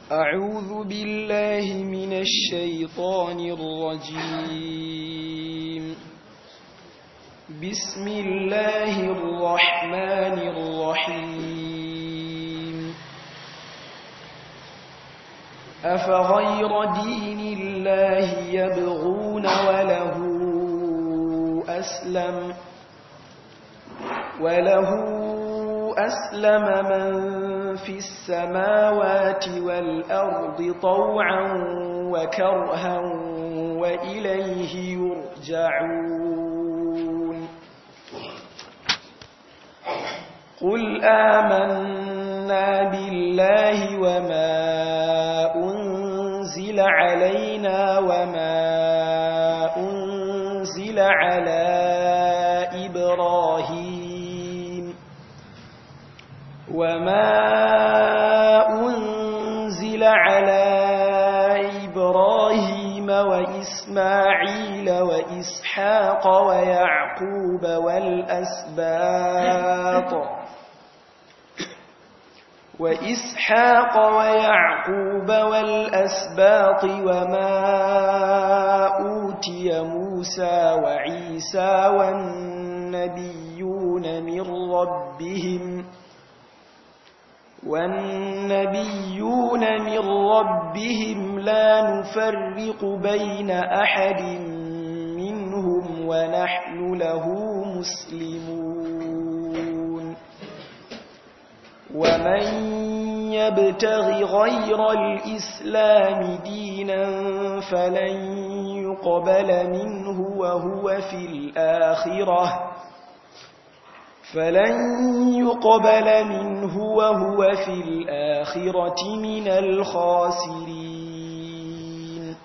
أعوذ بالله من الشيطان الرجيم بسم الله الرحمن الرحيم أفغير دين الله يبغون وله أسلم وله أسلم من في السماوات والأرض طوعا وكرها وإليه يرجعون قل آمنا بالله وما أنزل علينا وما أنزل على إبراهيم وما أنزل على إبراهيم وإسماعيل وإسحاق ويعقوب والأسباط وإسحاق ويعقوب والأسباط وما أوتي موسى وعيسى والنبيون من ربهم والنبيون من ربهم لا نفرق بين أحد منهم ونحن له مسلمون ومن يبتغ غير الإسلام دينا فلن يقبل منه وهو في الآخرة فلن يقبل منه وهو في الآخرة من الخاسرين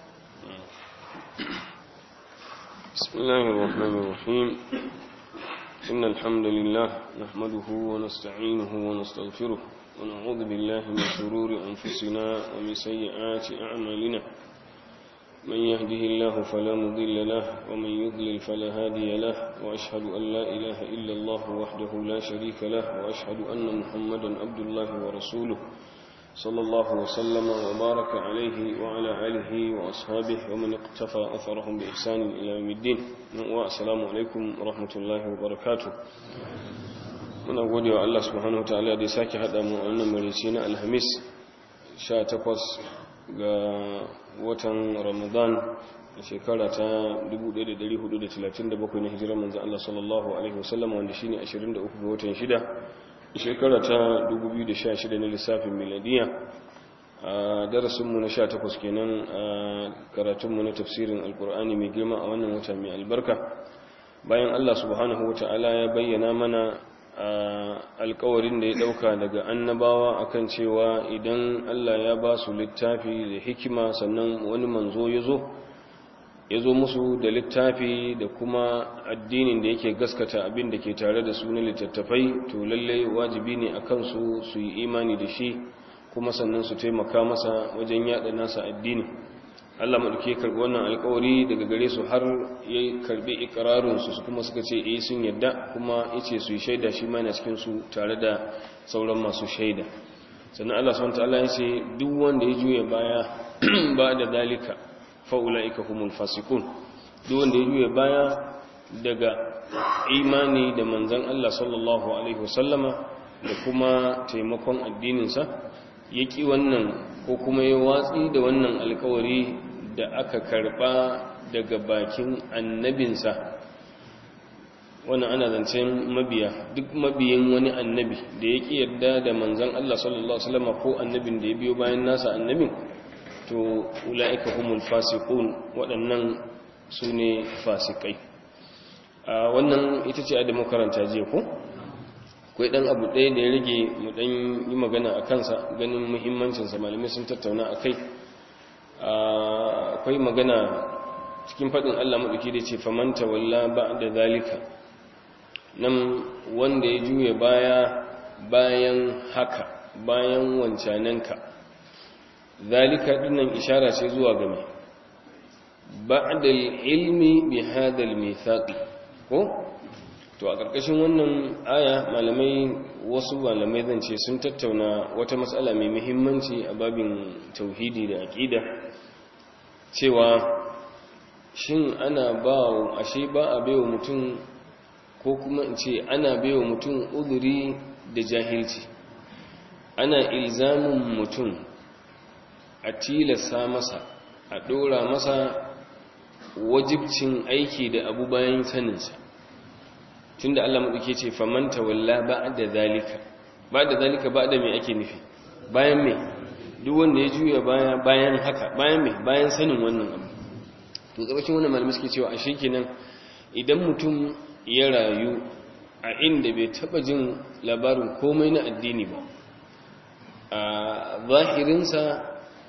بسم الله الرحمن الرحيم إن الحمد لله نحمده ونستعينه ونستغفره ونعوذ بالله من شرور أنفسنا ومن سيئات أعمالنا من يهده الله فلا مضل له ومن يضلل فلا هادي له وأشهد أن لا إله إلا الله وحده لا شريك له وأشهد أن محمدا عبد الله ورسوله صلى الله وسلم وبارك عليه وعلى آله وأصحابه ومن اقتفى أثرهم بإحسان إلى يوم الدين والسلام عليكم ورحمة الله وبركاته muna gode wa Allah subhanahu wataala da ya sake haɗa mu a wannan marici na alhamis 18 ga watan ramadan a shekara ta 1437 na hijirar manzan Allah sallallahu alaihi wasallam wanda shine 23 ga watan 6 shekara ta 2016 na lissafin miladiya a darasinmu na 18 kenan a karatunmu na tafsirin alkur'ani mai girma a wannan wata mai albarka bayan Allah subhanahu wataala ya bayyana mana alkawarin da ya dauka daga annabawa akan cewa idan Allah ya ba su littafi da hikima sannan wani manzo ya zo ya zo musu da littafi da kuma addinin da yake gaskata abin da ke tare da su na littattafai to lalle wajibi ne a kansu su yi imani da shi kuma sannan su taimaka masa wajen yada nasa addini Allah maɗauki karɓi wannan alkawari daga gare su har ya karɓi ikirarinsu su kuma suka ce eh sun yadda kuma ya ce su yi shaida shi ma yana cikinsu tare da sauran masu shaida sannan Allah subhanahu ta'ala ya ce duk wanda ya juya baya ba da dalika fa'ula'ika humul fasikun duk wanda ya juya baya daga imani da manzon Allah sallallahu alaihi wasallama da kuma taimakon addininsa ya ƙi wannan ko kuma ya watsi da wannan alkawari da aka karba daga bakin annabinsa wannan ana zancen mabiya duk mabiyin wani annabi da ya ƙi yarda da manzan Allah sallallahu Alaihi wasallam ko annabin da ya biyo bayan nasa annabin to ula'ika humul fasiqun waɗannan su ne fasikai a wannan ita ce a da makaranta jiya ko akwai ɗan abu ɗaya da ya rage mu ɗan yi magana a kansa ganin muhimmancinsa malamai sun tattauna a kai akwai magana cikin faɗin Allah maɗauki da ce famanta walla ba da zalika nan wanda ya juya baya bayan haka bayan wancananka zalika dinnan ishara ce zuwa game ba'da ilmi bi hadha al ko to a ƙarƙashin wannan aya malamai wasu malamai zan ce sun tattauna wata matsala mai muhimmanci a babin tauhidi da aƙida cewa shin ana ba ashe ba a baiwa mutum ko kuma in ce ana baiwa mutum uzuri da jahilci ana ilzamin mutum a tilasta masa a ɗora masa wajibcin aiki da abu bayan saninsa tun da Allah maɗauke ce famanta walla ba da zalika ba da zalika ba da mai ake nufi bayan mai duk wanda ya juya bayan haka bayan mai bayan sanin wannan abu to ƙarshen wannan malamai suke cewa a shi kenan idan mutum ya rayu a inda bai taɓa jin labarin komai na addini ba a zahirinsa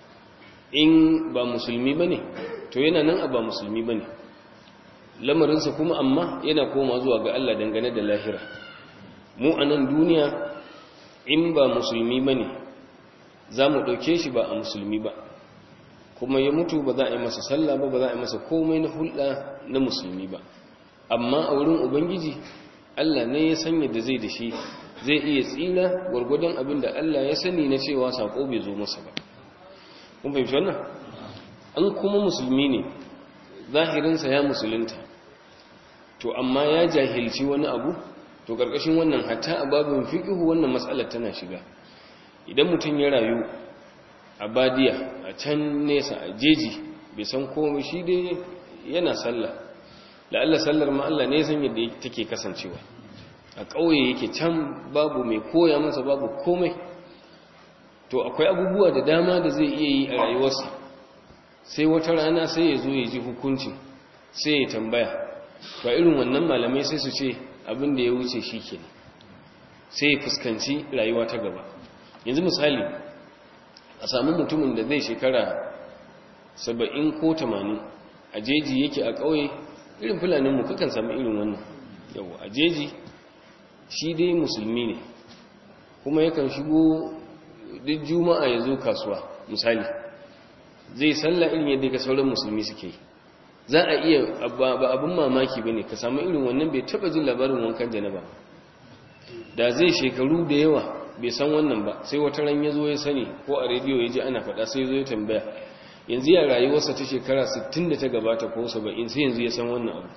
in ba musulmi ba ne to yana nan a ba musulmi ba ne lamarinsa kuma amma yana koma zuwa ga Allah dangane da lahira mu a nan duniya in ba musulmi ba ne za mu ɗauke shi ba a musulmi ba kuma ya mutu ba za a yi masa sallah ba ba za a yi masa komai na hulɗa na musulmi ba amma a wurin ubangiji Allah ne ya sanya da zai da shi zai iya tsira gwargwadon abin da Allah ya sani na cewa sako bai zo masa ba kun fahimci wannan an kuma musulmi ne zahirinsa ya musulunta to amma ya jahilci wani abu to karkashin wannan hatta a babin fiqhu wannan matsalar tana shiga idan mutum ya rayu a badiya a can nesa a jeji bai san komai shi dai yana sallah la'alla sallar ma Allah ne san yadda take kasancewa a ƙauye yake can babu mai koya masa babu komai to akwai abubuwa da dama da zai iya yi a rayuwarsa sai wata rana sai ya zo ya ji hukuncin sai ya tambaya ba irin wannan malamai sai su ce abin da ya wuce shi ke sai ya fuskanci rayuwa ta gaba yanzu misali a sami mutumin da zai shekara saba'in ko tamanin a jeji yake a ƙauye irin fulaninmu kakan sami irin wannan yau a jeji shi dai musulmi ne kuma yakan shigo duk juma'a ya zo kasuwa misali zai salla irin yadda ka sauran musulmi suke yi za a iya ba abin mamaki ba ne ka samu irin wannan bai taba jin labarin wankan janaba da zai shekaru da yawa bai san wannan ba sai wata ran ya zo ya sani ko a rediyo ya ji ana faɗa sai zo ya tambaya yanzu ya rayuwarsa ta shekara 60 da ta gabata ko 70 sai yanzu ya san wannan abu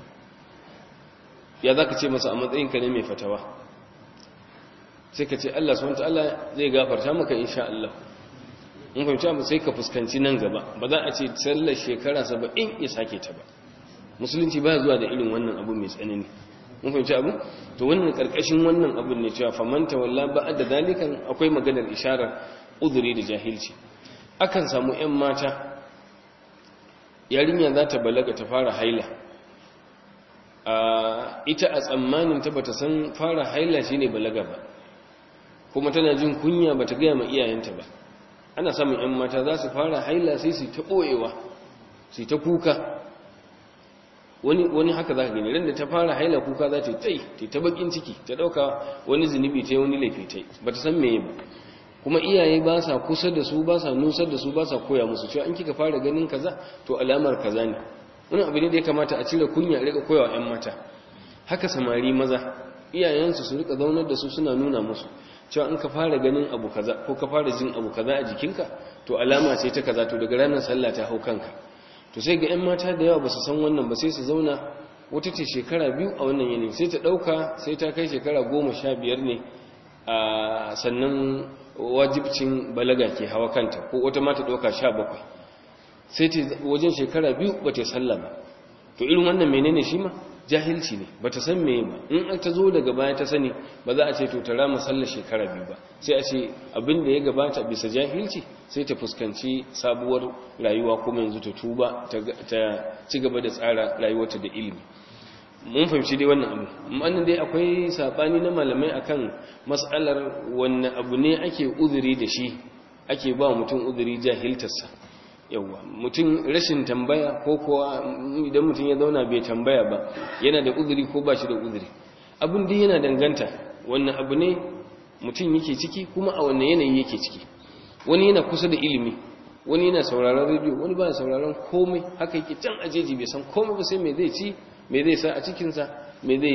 ya za ka ce masa a matsayinka ne mai fatawa sai ka ce Allah subhanahu ta'ala zai gafarta maka insha Allah in fahimci abu sai ka fuskanci nan gaba ba za a ce sallar shekara saba'in ya sake ta ba musulunci ba zuwa da irin wannan abu mai tsanani mun fahimci abu to wannan karkashin wannan abun ne cewa famanta walla ba da dalikan akwai maganar isharar uzuri da jahilci akan samu yan mata yarinya za ta balaga ta fara haila ita a tsammanin ta bata san fara haila shine balaga ba kuma tana jin kunya bata gaya ma iyayenta ba ana samun yan mata za su fara haila sai su ta ɓoyewa su ta kuka wani wani haka za ka gani ran da ta fara haila kuka za ta yi tai ta bakin ciki ta ɗauka wani zunubi ta wani laifi ta ba ta san meye ba kuma iyaye ba sa kusa da su ba sa nusar da su ba sa koya musu cewa in kika fara ganin kaza to alamar kaza ne wani abu ne da ya kamata a cire kunya a rika koyawa yan mata haka samari maza iyayensu su rika zaunar da su suna nuna musu cewa in ka fara ganin abu kaza ko ka fara jin abu kaza a jikinka to alama ce ta kaza to daga ranar sallah ta hau kanka to sai ga 'yan mata da yawa ba su san wannan ba sai su zauna wata ce shekara biyu a wannan yanayi sai ta ɗauka sai ta kai shekara goma sha biyar ne a sannan wajibcin balaga ke hawa kanta ko wata mata ɗauka sha bakwai sai ta wajen shekara biyu ba ta sallah ba to irin wannan menene shi ma jahilci ne bata san meye ba in ta zo daga baya ta sani ba za a ce to ta rama sallar shekara biyu ba sai a ce abin da ya gabata bisa jahilci sai ta fuskanci sabuwar rayuwa kuma yanzu ta tuba ta ci gaba da tsara rayuwarta da ilimi mun fahimci dai wannan abu amma dai akwai sabani na malamai akan mas'alar wanne abu ne ake uzuri da shi ake ba mutum uzuri jahiltarsa yauwa mutum rashin tambaya ko kowa idan mutum ya zauna bai tambaya ba yana da uzuri ko ba shi da uzuri abin da yana danganta wannan abu ne mutum yake ciki kuma a wannan yanayi yake ciki wani yana kusa da ilimi wani yana sauraron rediyo wani ba sauraron komai haka yake can ajeji bai san komai ba sai me zai ci me zai sa a cikinsa me zai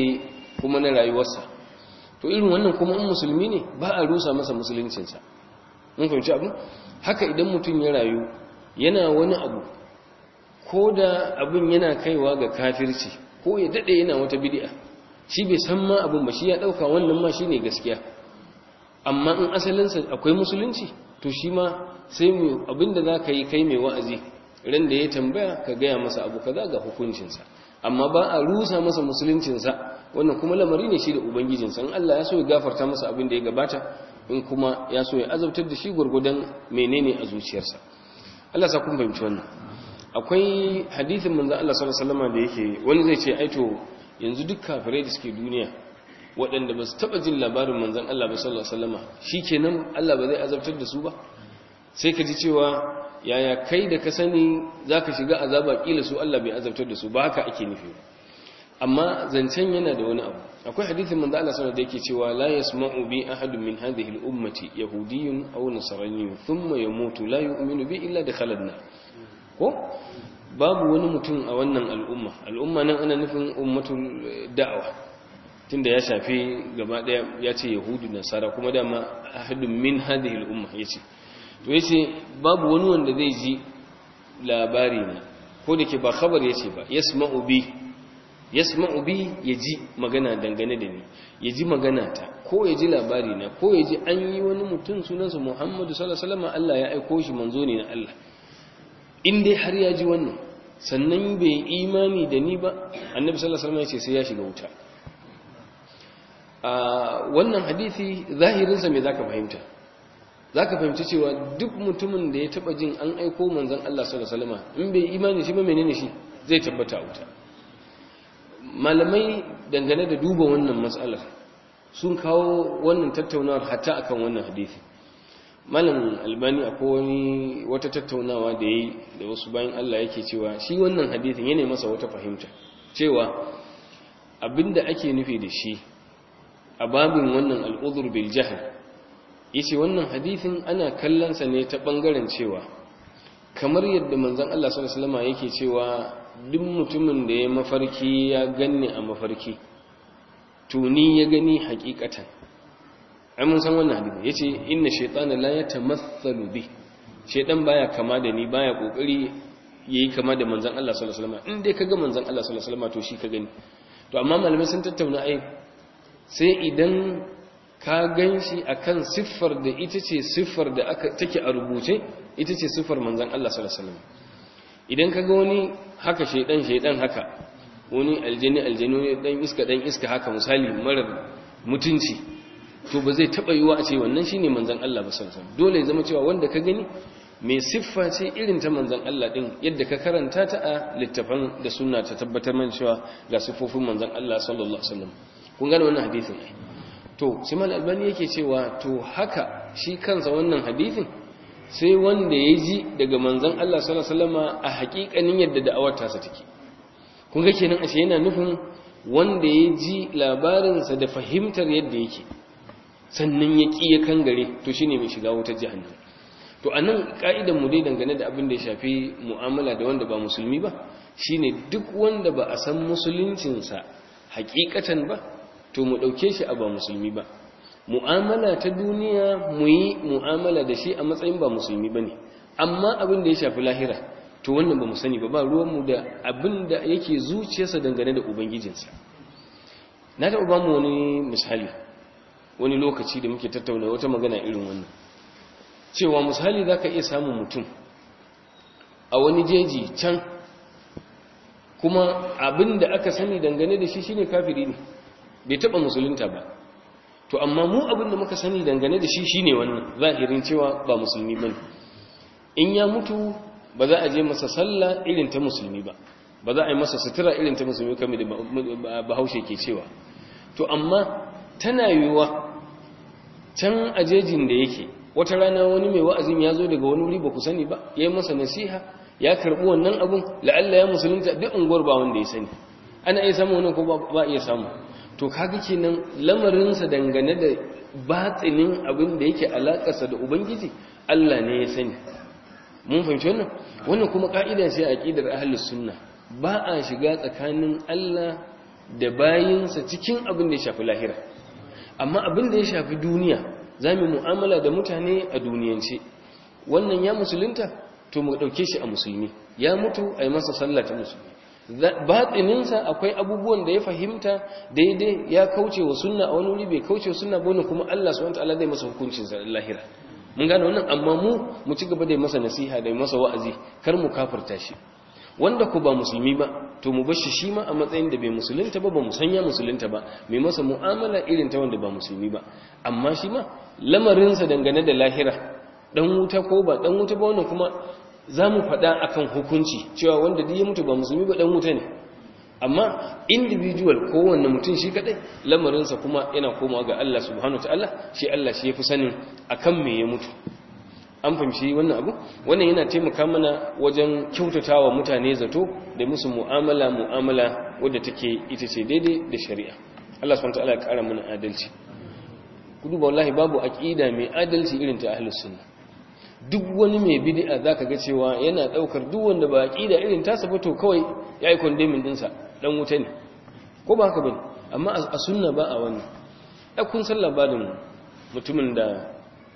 kuma na rayuwarsa to irin wannan kuma in musulmi ne ba a rusa masa musuluncinsa mun fahimci abu haka idan mutum ya rayu yana wani abu ko da abin yana kaiwa ga kafirci ko ya dade yana wata bid'a shi bai san ma abin ba shi ya dauka wannan ma shine gaskiya amma in asalinsa akwai musulunci to shi ma sai mu abinda zaka yi kai mai wa'azi ran da ya tambaya ka gaya masa abu kaza ga hukuncinsa amma ba a rusa masa musuluncinsa wannan kuma lamari ne shi da ubangijinsa in Allah ya so ya gafarta masa abin da ya gabata in kuma ya so ya azabtar da shi gurgudan menene a zuciyarsa Allah sa kun fahimci wannan akwai hadithin manzon Allah sallallahu alaihi wasallam da yake wani zai ce aito yanzu duk kafirai da suke duniya waɗanda ba su taɓa jin labarin manzon Allah ba sallallahu alaihi wasallam shikenan Allah ba zai azabtar da su ba sai ka ji cewa yaya kai da ka sani zaka shiga azaba kila su Allah bai azabtar da su ba haka ake nufi amma zancen yana da wani abu akwai hadithin manzo Allah sallallahu alaihi da yake cewa la yasma'u bi ahadun min hadhihi al-ummati yahudiyyun aw nasraniyyun thumma yamutu la yu'minu bi illa dakhala an ko babu wani mutum a wannan al'umma al'umma nan ana nufin ummatul da'wa tunda ya shafi gaba daya ya ce yahudu nasara kuma dama ahadun min hadhihi al-umma yace to yace babu wani wanda zai ji labari na ko da ke ba khabar yace ba yasma'u bi yasma'u bi yaji magana dangane da ni yaji magana ta ko yaji labari na ko yaji an yi wani mutum sunansa Muhammadu sallallahu alaihi wasallam Allah ya aiko shi manzo ne na Allah in dai har ya ji wannan sannan bai imani da ni ba annabi sallallahu alaihi wasallam ya ce sai ya shiga wuta a wannan hadisi zahirinsa me zaka fahimta zaka fahimci cewa duk mutumin da ya taba jin an aiko manzon Allah sallallahu alaihi wasallam in bai imani shi ba menene shi zai tabbata a wuta malamai dangane da duba wannan matsalar sun kawo wannan tattaunawar hatta akan wannan hadisi malam albani akwai wani wata tattaunawa da yi da wasu bayan Allah yake cewa shi wannan hadisin yana masa wata fahimta cewa abinda ake nufi da shi a babin wannan al'udur bil jahl yace wannan hadisin ana kallon sa ne ta bangaren cewa kamar yadda manzon Allah sallallahu alaihi wasallam yake cewa duk mutumin da ya mafarki ya ganni a mafarki tuni ya gani hakikatan ai mun san wannan hadisi yace inna shaytana la yatamathalu bi shaytan baya kama da ni baya kokari yayi kama da manzon Allah sallallahu alaihi wasallam in dai kaga manzon Allah sallallahu alaihi wasallam to shi ka gani to amma malamai sun tattauna ai sai idan ka ganshi akan siffar da ita ce siffar da aka take a rubuce ita ce siffar manzon Allah sallallahu alaihi wasallam idan kaga wani haka shaydan shaydan haka wani aljini aljini dan iska dan iska haka misali marar mutunci to ba zai taba yiwa a ce wannan shine manzon Allah ba sallallahu alaihi dole ya zama cewa wanda ka gani mai siffa ce irin ta manzon Allah din yadda ka karanta ta a littafan da sunna ta tabbatar man cewa ga siffofin manzon Allah sallallahu alaihi wasallam kun gane wannan hadisin ai to Simal Albani yake cewa to haka shi kansa wannan hadisin sai wanda ya ji daga manzon Allah sallallahu alaihi wasallam a hakikanin yadda da'awar ta sa take kun ga kenan ashe yana nufin wanda ya ji labarinsa da fahimtar yadda yake sannan ya ƙi ya kangare to shine mai shiga wutar jahannam to anan ka'idan mu dai dangane da abin da ya shafi mu'amala da wanda ba musulmi ba shine duk wanda ba a san musuluncinsa hakikatan ba to mu dauke shi a ba musulmi ba mu'amala ta duniya mu yi mu'amala da shi a matsayin ba musulmi bane amma abin da ya shafi lahira to wannan ba mu sani ba ba ruwanmu da abin da yake zuciyarsa dangane da ubangijinsa na taɓa ba mu wani misali wani lokaci da muke tattauna wata magana irin wannan cewa misali za ka iya samun mutum a wani jeji can kuma abin da aka sani dangane da shi shine kafiri ne bai taɓa musulunta ba to amma mu abin da muka sani dangane da shi shine wannan zahirin cewa ba musulmi bane in ya mutu ba za a je masa sallah irin ta musulmi ba ba za a yi masa sutura irin ta musulmi kamar da bahaushe ke cewa to amma tana yiwuwa can ajejin da yake wata rana wani mai wa'azin ya zo daga wani wuri ba ku sani ba ya yi masa nasiha ya karɓi wannan abun la'alla ya musulunta duk unguwar ba wanda ya sani ana iya samu wannan ko ba iya samu to kaga kenan lamarinsa dangane da batsinin abin da yake alakarsa da ubangiji Allah ne ya sani mun fahimci wannan wannan kuma ka'ida ce a aqidar ahlus sunna ba a shiga tsakanin Allah da bayinsa cikin abin da ya shafi lahira amma abin da ya shafi duniya za mu mu'amala da mutane a duniyance wannan ya musulunta to mu ɗauke shi a musulmi ya mutu a yi masa sallah ta musulmi batsininsa akwai abubuwan da ya fahimta daidai ya kauce wa sunna a wani wuri bai kauce wa sunna ba wani kuma Allah subhanahu wataala zai masa hukuncin sa lahira mun gane wannan amma mu mu ci gaba da masa nasiha da masa wa'azi kar mu kafirta shi wanda ku ba musulmi ba to mu bashi shi ma a matsayin da bai musulunta ba ba mu sanya musulunta ba mai masa mu'amala irin ta wanda ba musulmi ba amma shi ma lamarinsa dangane da lahira dan wuta ko ba dan wuta ba wannan kuma za mu faɗa akan hukunci cewa wanda duk ya mutu ba musulmi ba dan wuta ne amma individual kowanne mutum shi kadai lamarinsa kuma yana komawa ga Allah subhanahu wataala shi Allah shi yafi sanin akan me ya mutu an fahimci wannan abu wannan yana taimaka mana wajen kyautatawa mutane zato da musu mu'amala mu'amala wadda take ita ce daidai da shari'a Allah subhanahu wataala ya kara mana adalci ku duba wallahi babu aqida mai adalci irin ta ahlus sunna duk wani mai bid'a zaka ga cewa yana daukar duk wanda ba aqida irin ta ba to kawai yayi condemning dinsa dan wuta ne ko ba haka bane amma a sunna ba a wannan kun san labarin mutumin da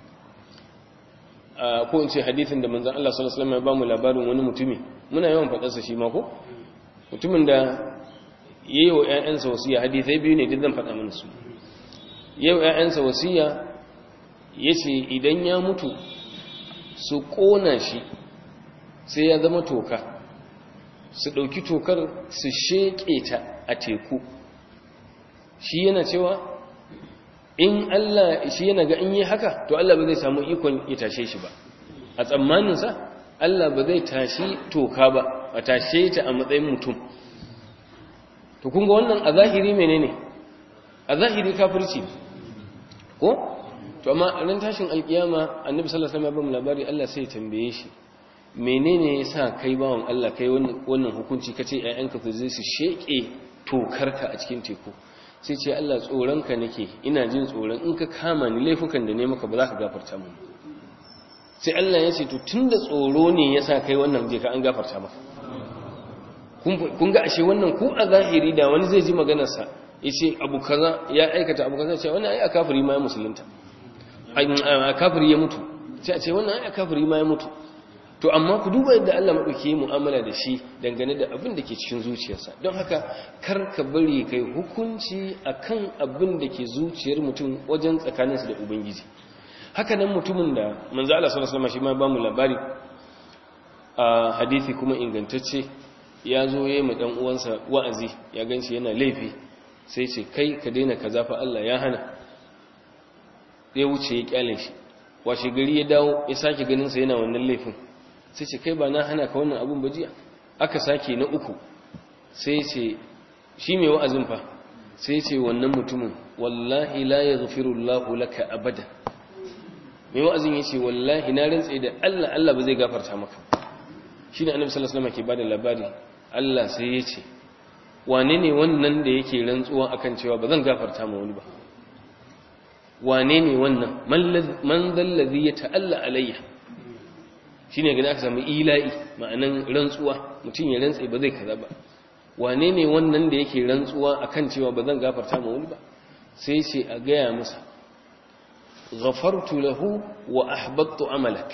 ko in ce hadithin da manzon Allah sallallahu alaihi wasallam ya ba mu labarin wani mutumi muna yawan fadar sa shi ma ko mutumin da yayi wa ƴaƴansa wasiya hadisai biyu ne duk zan faɗa mana su yau ƴaƴansa wasiya yace idan ya mutu su kona shi sai ya zama toka su ɗauki tokar su sheƙe ta a teku shi yana cewa in Allah shi yana ga in yi haka to Allah ba zai samu ikon ya tashe shi ba a tsammaninsa Allah ba zai tashi toka ba a tashe ta a matsayin mutum to kun ga wannan a zahiri menene a zahiri kafirci ko to amma ran tashin alkiyama annabi sallallahu alaihi wasallam ya ba labari Allah sai ya tambaye shi menene yasa kai bawon Allah kai wannan hukunci kace ƴaƴanka ku zai su sheke tokarka a cikin teku sai ce Allah tsoronka nake ina jin tsoron in ka kama ni laifukan da ne maka ba za ka gafarta mu sai Allah ya ce to tunda tsoro ne yasa kai wannan je ka an gafarta maka kun ga ashe wannan ku a zahiri da wani zai ji maganar sa yace abu kaza ya aikata abu kaza ce wannan ai a kafiri ma ya musulunta a kafiri ya mutu sai a ce wannan ai a kafiri ma ya mutu to amma ku duba yadda Allah maɗauki yi mu'amala da shi dangane da abin da ke cikin zuciyarsa don haka kar ka bari kai hukunci akan abin da ke zuciyar mutum wajen tsakaninsa da ubangiji haka nan mutumin da manzo Allah sallallahu alaihi wasallam shi ma ba mu labari a hadisi kuma ingantacce ya zo yayi ma dan uwansa wa'azi ya ganshi yana laifi sai ce kai ka daina kaza fa Allah ya hana ya wuce ya kyale shi washe gari ya dawo ya sake ganin sa yana wannan laifin sai ce kai ba na hana ka wannan abun bajiya aka sake na uku sai ce shi mai wa'azin fa sai ce wannan mutumin wallahi la yaghfiru Allahu laka abadan mai wa'azin yace wallahi na rantsa da Allah Allah ba zai gafarta maka shine annabi sallallahu alaihi wasallam ke bada labari Allah sai yace wane ne wannan da yake rantsuwa akan cewa ba zan gafarta ma wani ba wane ne wannan man zallazi ya ta'alla alayya shi ne gani aka samu ila'i ma'anan rantsuwa mutum ya rantse ba zai kaza ba wane ne wannan da yake rantsuwa akan cewa ba zan gafarta ma wani ba sai ce a gaya masa ghafartu lahu wa ahbattu amalak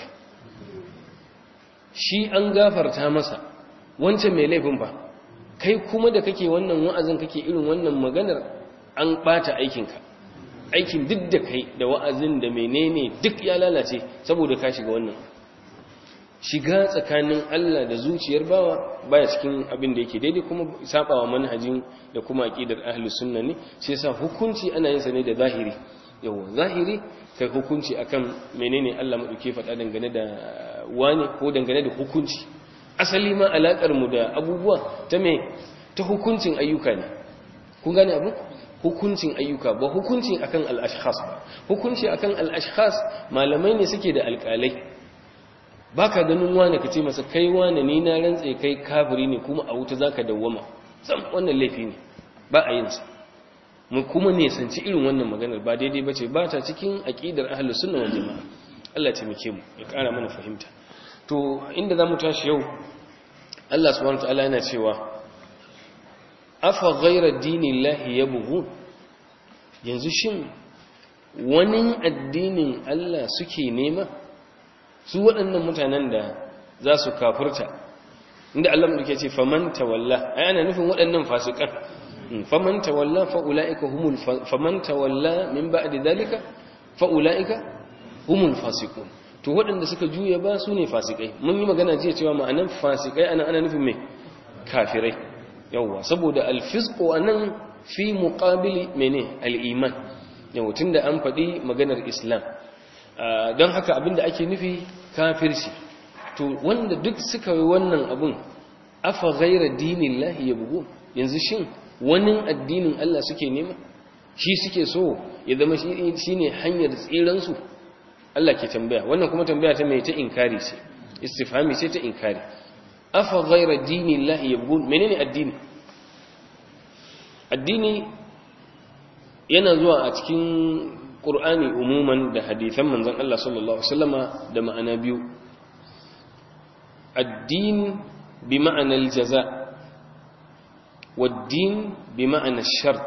shi an gafarta masa wancan mai laifin ba kai kuma da kake wannan wa'azin kake irin wannan maganar an bata aikinka aikin duk da kai da wa'azin da menene duk ya lalace saboda ka shiga wannan shiga tsakanin Allah da zuciyar bawa baya cikin abin da yake daidai kuma sabawa manhajin da kuma aqidar ahlus sunna ne sai yasa hukunci ana yin sa ne da zahiri yawa zahiri kai hukunci akan menene Allah madauke faɗa dangane da wani ko dangane da hukunci asali ma alakar mu da abubuwa ta me ta hukuncin ayyuka ne kun gane abu hukuncin ayyuka ba hukuncin akan al-ashkhas ba hukunci akan al-ashkhas malamai ne suke da alƙalai baka ganin wani ka ce masa kai wani ni na rantse kai kafiri ne kuma a wuta zaka dawwama sam wannan laifi ne ba a yin sa mu kuma ne sanci irin wannan maganar ba daidai bace ba ta cikin aqidar ahlus sunna wal jamaa Allah ya taimake mu ya ƙara mana fahimta to inda zamu tashi yau Allah subhanahu wa ta'ala yana cewa afa ghayra dinillahi yabghun yanzu shin wani addinin Allah suke nema su waɗannan mutanen da za su kafirta inda Allah mu ke ce faman tawalla ai ana nufin waɗannan fasikan faman tawalla fa ulaika humul faman tawalla min ba'di dalika fa ulaika humul fasiqun to waɗanda suka juya ba su ne fasikai mun yi magana jiya cewa ma'anan fasikai ana ana nufin me kafirai yawa saboda alfisqu anan fi muqabili mene al-iman yawa tunda an faɗi maganar islam don haka abinda ake nufi kafirci to wanda duk suka yi wannan abun afa ghaira dinillahi yabghun yanzu shin wani addinin Allah suke nema shi suke so ya zama shi ne hanyar tsiransu Allah ke tambaya wannan kuma tambaya ta mai ta inkari ce istifhami ce ta inkari afa ghaira dinillahi yabghun menene addini addini yana zuwa a cikin Qur'ani umuman da hadisan manzon Allah sallallahu alaihi wasallama da ma'ana biyu addin bi ma'ana al-jaza wad-din bi ma'ana ash-shart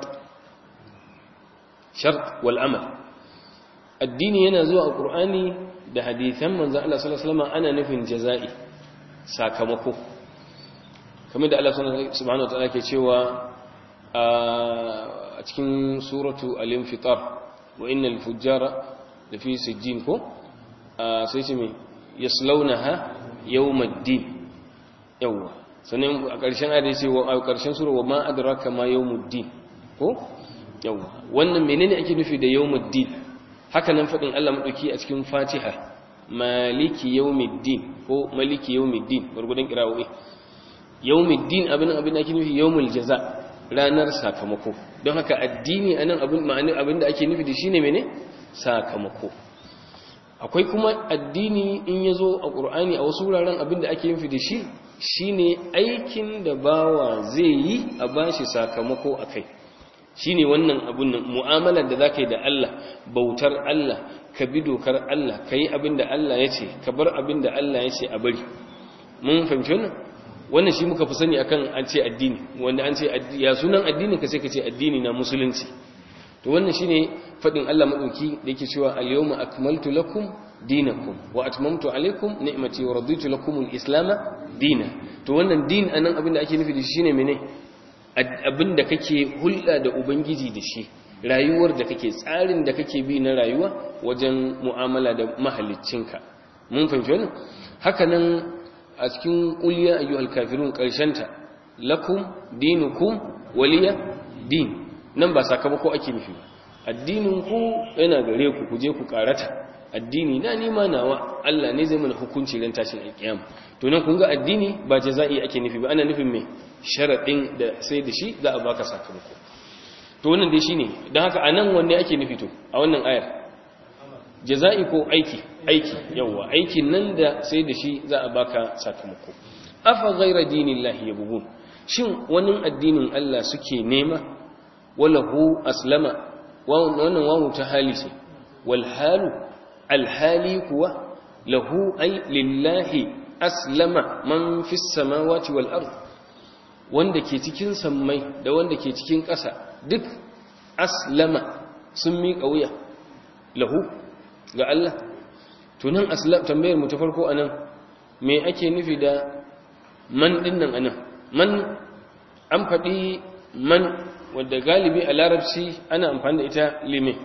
shart wal amal addini yana zuwa a Qur'ani da hadisan manzon Allah sallallahu alaihi wasallama ana nufin jaza'i sakamako kamar da Allah subhanahu wa ta'ala ke cewa a cikin suratu al-infitar wa innal fujjara lafi sijjin ko sai ce me yaslaunaha yawmaddin yawa sannan a ƙarshen ayat sai wa a ƙarshen sura wa ma adraka ma yawmuddin ko yawa wannan menene ake nufi da yawmuddin haka nan fadin Allah madauki a cikin Fatiha maliki yawmiddin ko maliki yawmiddin gurgudan kirawoyi yawmiddin abin abin ake nufi yawmul jaza ranar sakamako don haka addini anan abin ma'ani abin da ake nufi da shine mene sakamako akwai kuma addini in yazo a Qur'ani a wasu wuraren abin da ake nufi da shi shine aikin da bawa zai yi a bashi sakamako akai shine wannan abun nan mu'amalar da zaka yi da Allah bautar Allah ka bi dokar Allah kai abin da Allah ya ce ka bar abin da Allah ya ce a bari mun fahimci wannan wannan shi muka fi sani akan an ce addini wanda an ce ya sunan addini ka sai ka ce addini na musulunci to wannan shine fadin Allah madauki da yake cewa al-yawma akmaltu lakum dinakum wa atmamtu alaykum ni'mati wa raditu lakum al-islam dinan to wannan din anan abin da ake nufi da shi shine mene abin da kake hulɗa da ubangiji da shi rayuwar da kake tsarin da kake bi na rayuwa wajen mu'amala da mahaliccinka mun fahimci wannan haka nan a cikin ƙuliya ayyuhal kafirun ta lakum dinukum waliya din nan ba sakamako ake nufi ba addinin ku yana gare ku kuje ku karata addini na nima nawa Allah ne zai mana hukunci ran tashin alkiyama to nan kun ga addini ba jaza'i ake nufi ba ana nufin me sharadin da sai da shi za a baka sakamako to wannan dai shine dan haka anan wanne ake nufi to a wannan ayar jaza'i ko aiki aiki yawa aikin nan da sai da shi za a baka sakamako afa ghayra dinillahi yabghun shin wani addinin Allah suke nema walahu aslama wannan wawu ta hali ce wal halu al hali kuwa lahu ay lillahi aslama man fis samawati wal ard wanda ke cikin sammai da wanda ke cikin ƙasa duk aslama sun miƙa wuya lahu ga Allah tunan aslam tambayar mu ta farko anan me ake nufi da man dinnan anan man an faɗi man wadda galibi a larabci ana amfani da ita lime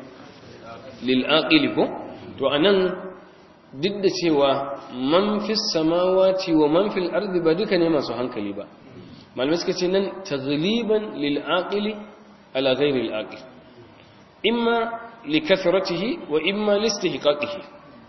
lil aqili ko to anan duk da cewa man fis samawati wa man fil ardi ba duka ne masu hankali ba malamai suka ce nan taghliban lil aqili ala ghairi al aqil imma likathratihi wa imma listihqaqihi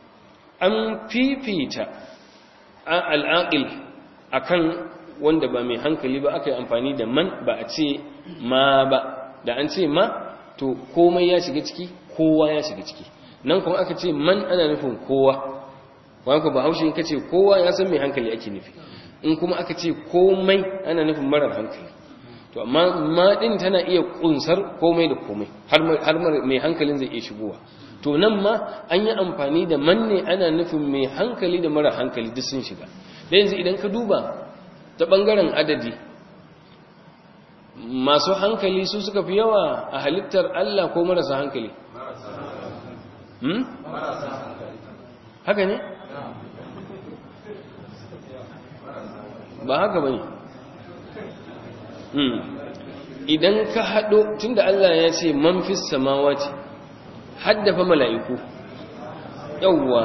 an fifita al'aqil akan wanda ba mai hankali ba aka yi amfani da man ba a ce ma ba da an ce ma to komai ya shiga ciki kowa ya shiga ciki nan kuma aka ce man ana nufin kowa wani ba haushe in ka ce kowa ya san mai hankali ake nufi in kuma aka ce komai ana nufin marar hankali to amma ma din tana iya kunsar komai da komai har mai hankalin zai iya shigowa to nan ma an yi amfani da manne ana nufin mai hankali da mara hankali duk sun shiga da yanzu idan ka duba ta bangaren adadi masu hankali su suka fi yawa a halittar Allah ko marasa hankali hmm? haka ne ba haka ba ne idan ka haɗo tunda Allah ya ce man fi samawa ce haddafa mala'iku yawwa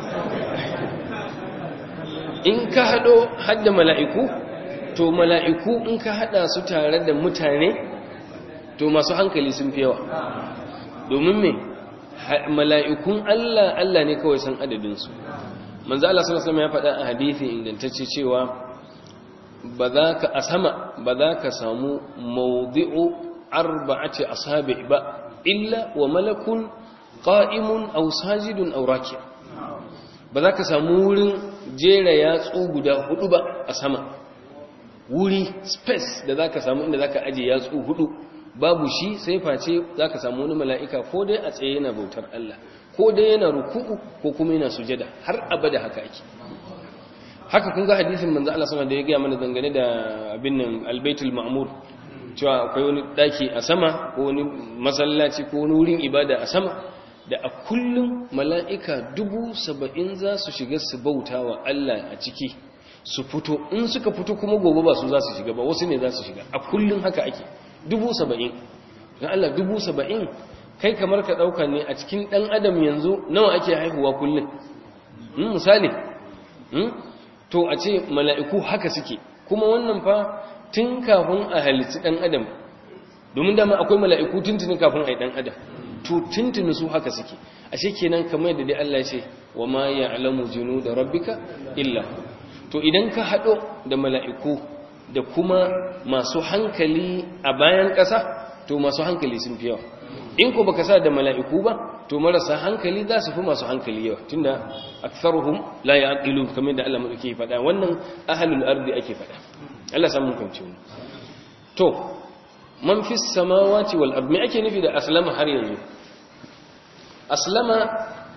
in ka haɗo hadda mala'iku to mala'iku in ka haɗa su tare da mutane to masu hankali sun fi yawa domin me mala'ikun Allah Allah ne kawai san adadinsu manzo Allah sallallahu alaihi ya faɗa a hadisi ingantacce cewa ba za ka a sama ba za ka samu mawdi'u arba'ati ashabi ba illa wa malakun qa'imun aw sajidun aw raki' ba za ka samu wurin jera yatsu guda hudu ba a sama wuri space da za ka samu inda za ka aje yatsu hudu babu shi sai face za ka samu wani mala'ika ko dai a tsaye yana bautar Allah ko dai yana ruku'u ko kuma yana sujada har abada haka ake haka kun ga hadisin manzo Allah sama da ya gaya mana dangane da abin nan albaitul ma'mur cewa akwai wani daki a sama ko wani masallaci ko wani wurin ibada a sama da a kullum mala'ika dubu saba'in za su shiga su bauta wa Allah a ciki su fito in suka fito kuma gobe ba su za su shiga ba wasu ne za su shiga a kullum haka ake dubu saba'in don Allah dubu saba'in kai kamar ka ɗauka ne a cikin ɗan adam yanzu nawa ake haihuwa kullum misali to a ce mala'iku haka suke kuma wannan fa tun kafin a halitti ɗan adam domin dama akwai mala'iku tuntuni kafin a yi ɗan adam to tuntuni su haka suke ashe kenan kamar da dai Allah ce wa ma ya'lamu junuda rabbika illa to idan ka hado da mala'iku da kuma masu hankali a bayan ƙasa to masu hankali sun fi yawa in ko baka sa da mala'iku ba to marasa hankali za su fi masu hankali yawa tunda aktharuhum la ya'qilun kamar da Allah madauke faɗa wannan ahlul ardi ake faɗa Allah samu kanci to man fi samawati wal ard me ake nufi da aslama har yanzu aslama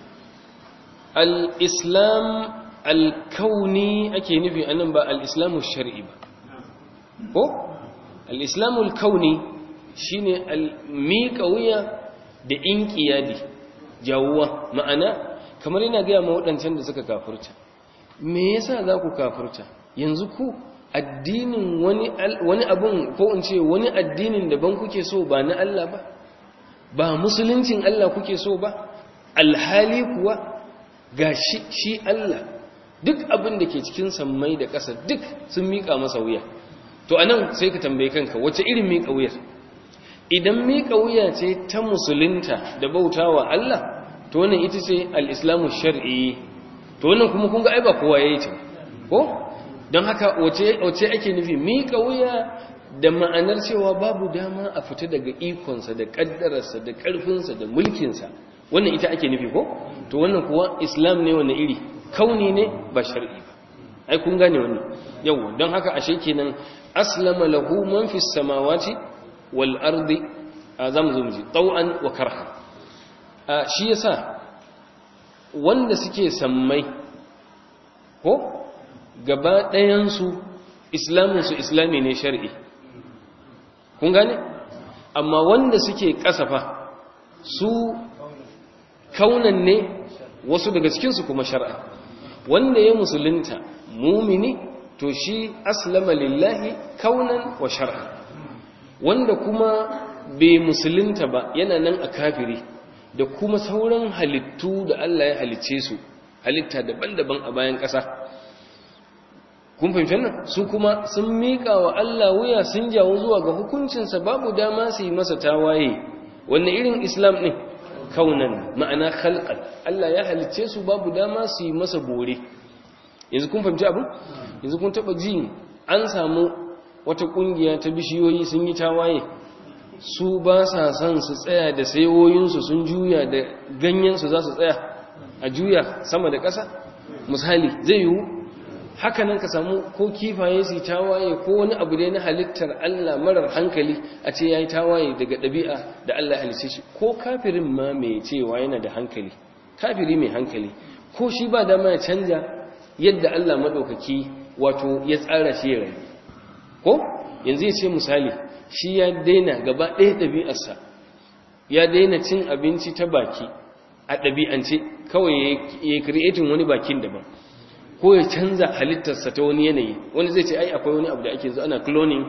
al-islam al-kauni ake nufi anan ba al-islamu shar'i ba ko al-islamu al-kauni shine al-miƙa wuya da inqiyadi jawuwa ma'ana kamar yana ga ma wadancan da suka kafirta me yasa za ku kafirta yanzu ku addinin wani wani abun ko in ce wani addinin daban kuke so ba na Allah ba ba musuluncin Allah kuke so ba alhali kuwa ga shi shi Allah duk abin da ke cikin sammai da ƙasa duk sun miƙa masa wuya to anan sai ka tambaye kanka wace irin miƙa wuyar idan miƙa wuya ce ta musulunta da bautawa Allah to wannan ita ce al-islamu shar'i to wannan kuma kun ga ai ba kowa yayi ta ko don haka wace ake nufi miƙa wuya da ma'anar cewa babu dama a fita daga ikonsa da ƙaddararsa da ƙarfinsa da mulkinsa wannan ita ake nufi ko to wannan kuwa islam ne wannan iri kauni ne ba shar'i ba ai kun gane wannan yau don haka ashe kenan aslama lahu man fi samawati wal ardi azam zumji taw'an wa karha shi yasa wanda suke sammai ko gaba ɗayansu islaminsu islami ne shari'i kun gane amma wanda suke kasafa su kaunan ne wasu daga cikinsu kuma shar'a wanda ya musulunta mumini to shi aslama lillahi kaunan wa shar'a wanda kuma bai musulunta ba yana nan a kafiri da kuma sauran halittu da Allah ya halicce su halitta daban-daban a bayan ƙasa kun fahimci nan su kuma sun miƙa wa Allah wuya sun jawo zuwa ga hukuncinsa babu dama su yi masa tawaye wanne irin islam ɗin kaunan ma'ana khalqan Allah ya halicce su babu dama su yi masa bore yanzu kun fahimci abin yanzu kun taɓa ji an samu wata ƙungiya ta bishiyoyi sun yi tawaye su ba sa son su tsaya da sayoyinsu sun juya da ganyensu za su tsaya a juya sama da ƙasa misali zai yiwu haka nan ka samu ko kifaye su tawaye ko wani abu dai na halittar Allah marar hankali a ce ya yi tawaye daga ɗabi'a da Allah halice shi ko kafirin ma mai cewa yana da hankali kafiri mai hankali ko shi ba dama ya canja yadda Allah maɗaukaki wato ya tsara shi ya rayu ko yanzu ya ce misali shi ya daina gaba ɗaya ɗabi'arsa ya daina cin abinci ta baki a ɗabi'ance kawai ya creating wani bakin daban ko ya canza halittarsa ta wani yanayi wani zai ce ai akwai wani abu da ake zo ana cloning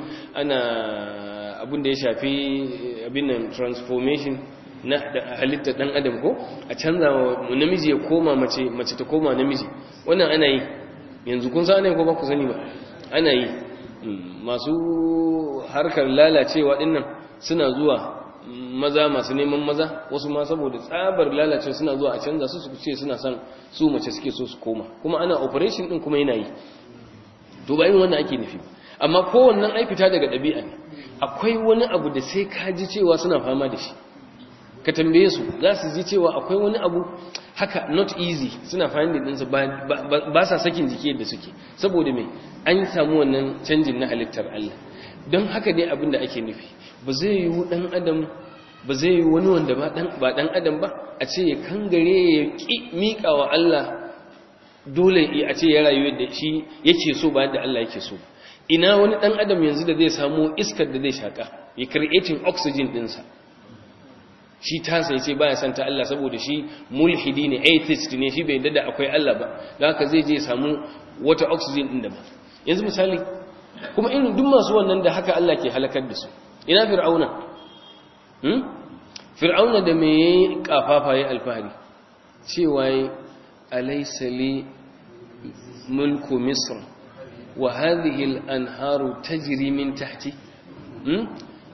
ana abin da ya shafi abin nan transformation na halittar dan adam ko a canza wa namiji ya koma mace mace ta koma namiji wannan ana yi yanzu kun sa ne ko ba ku sani ba ana yi masu harkar lalacewa dinnan suna zuwa maza masu neman maza wasu ma saboda tsabar lalacewa suna zuwa a canza su su ce suna son su mace suke so su koma kuma ana operation din kuma yana yi to ba yin wannan ake nufi amma kowannan ai fita daga ɗabi'a ne akwai wani abu da sai ka ji cewa suna fama da shi ka tambaye su za su ji cewa akwai wani abu haka not easy suna finding ɗinsa ba sa sakin jiki yadda suke saboda mai an samu wannan canjin na halittar Allah don haka dai abin da ake nufi ba zai yi ɗan adam ba zai yi wani wanda ba ɗan adam ba a ce ya kangare ya ƙi miƙa wa Allah dole a ce ya rayu da shi yake so ba da Allah yake so ina wani ɗan adam yanzu da zai samu iskar da zai shaƙa ya creating oxygen ɗinsa shi tasa yace baya san ta Allah saboda shi mulhidi ne atheist ne shi bai yadda da akwai Allah ba don haka zai je samu wata oxygen din da ba yanzu misali kuma irin duk masu wannan da haka Allah ke halakar da su ina fir'auna hmm fir'auna da me yayi kafafa yayi alfahari cewa alaysa li mulku misr wa hadhihi al-anharu tajri min tahti hmm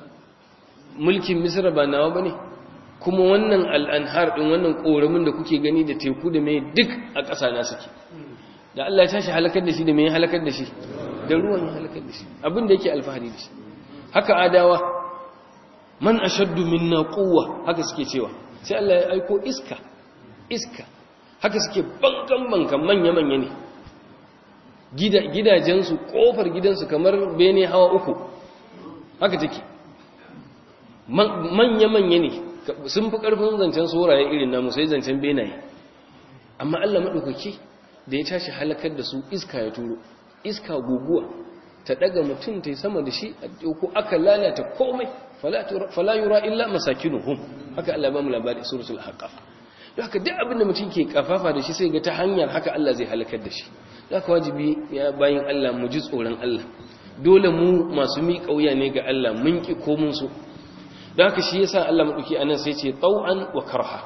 mulkin misra ba nawa bane kuma wannan al'anhar ɗin wannan ƙoramin da kuke gani da teku da mai duk a ƙasa na suke da Allah ya tashi halakar da shi da mai halakar da shi da ruwan ya halakar da shi abin da yake alfahari da shi haka adawa man ashaddu minna quwwa haka suke cewa sai Allah ya aiko iska iska haka suke bankan bankan manya manya ne gidajensu kofar gidansu kamar bene hawa uku haka take manya manya ne sun fi ƙarfin zancen soraye irin namu sai zancen benaye amma Allah maɗaukaki da ya tashi halakar da su iska ya turo iska guguwa ta ɗaga mutum ta yi sama da shi ko aka lalata komai fala yura illa masakinuhum haka Allah ba mu labari suratul haqaf don haka duk abin da mutum ke kafafa da shi sai ga ta hanyar haka Allah zai halakar da shi don haka wajibi ya bayin Allah mu ji tsoron Allah dole mu masu miƙa wuya ne ga Allah mun ki ko mun so da haka shi yasa Allah maɗauki a nan sai ce tau'an wa karha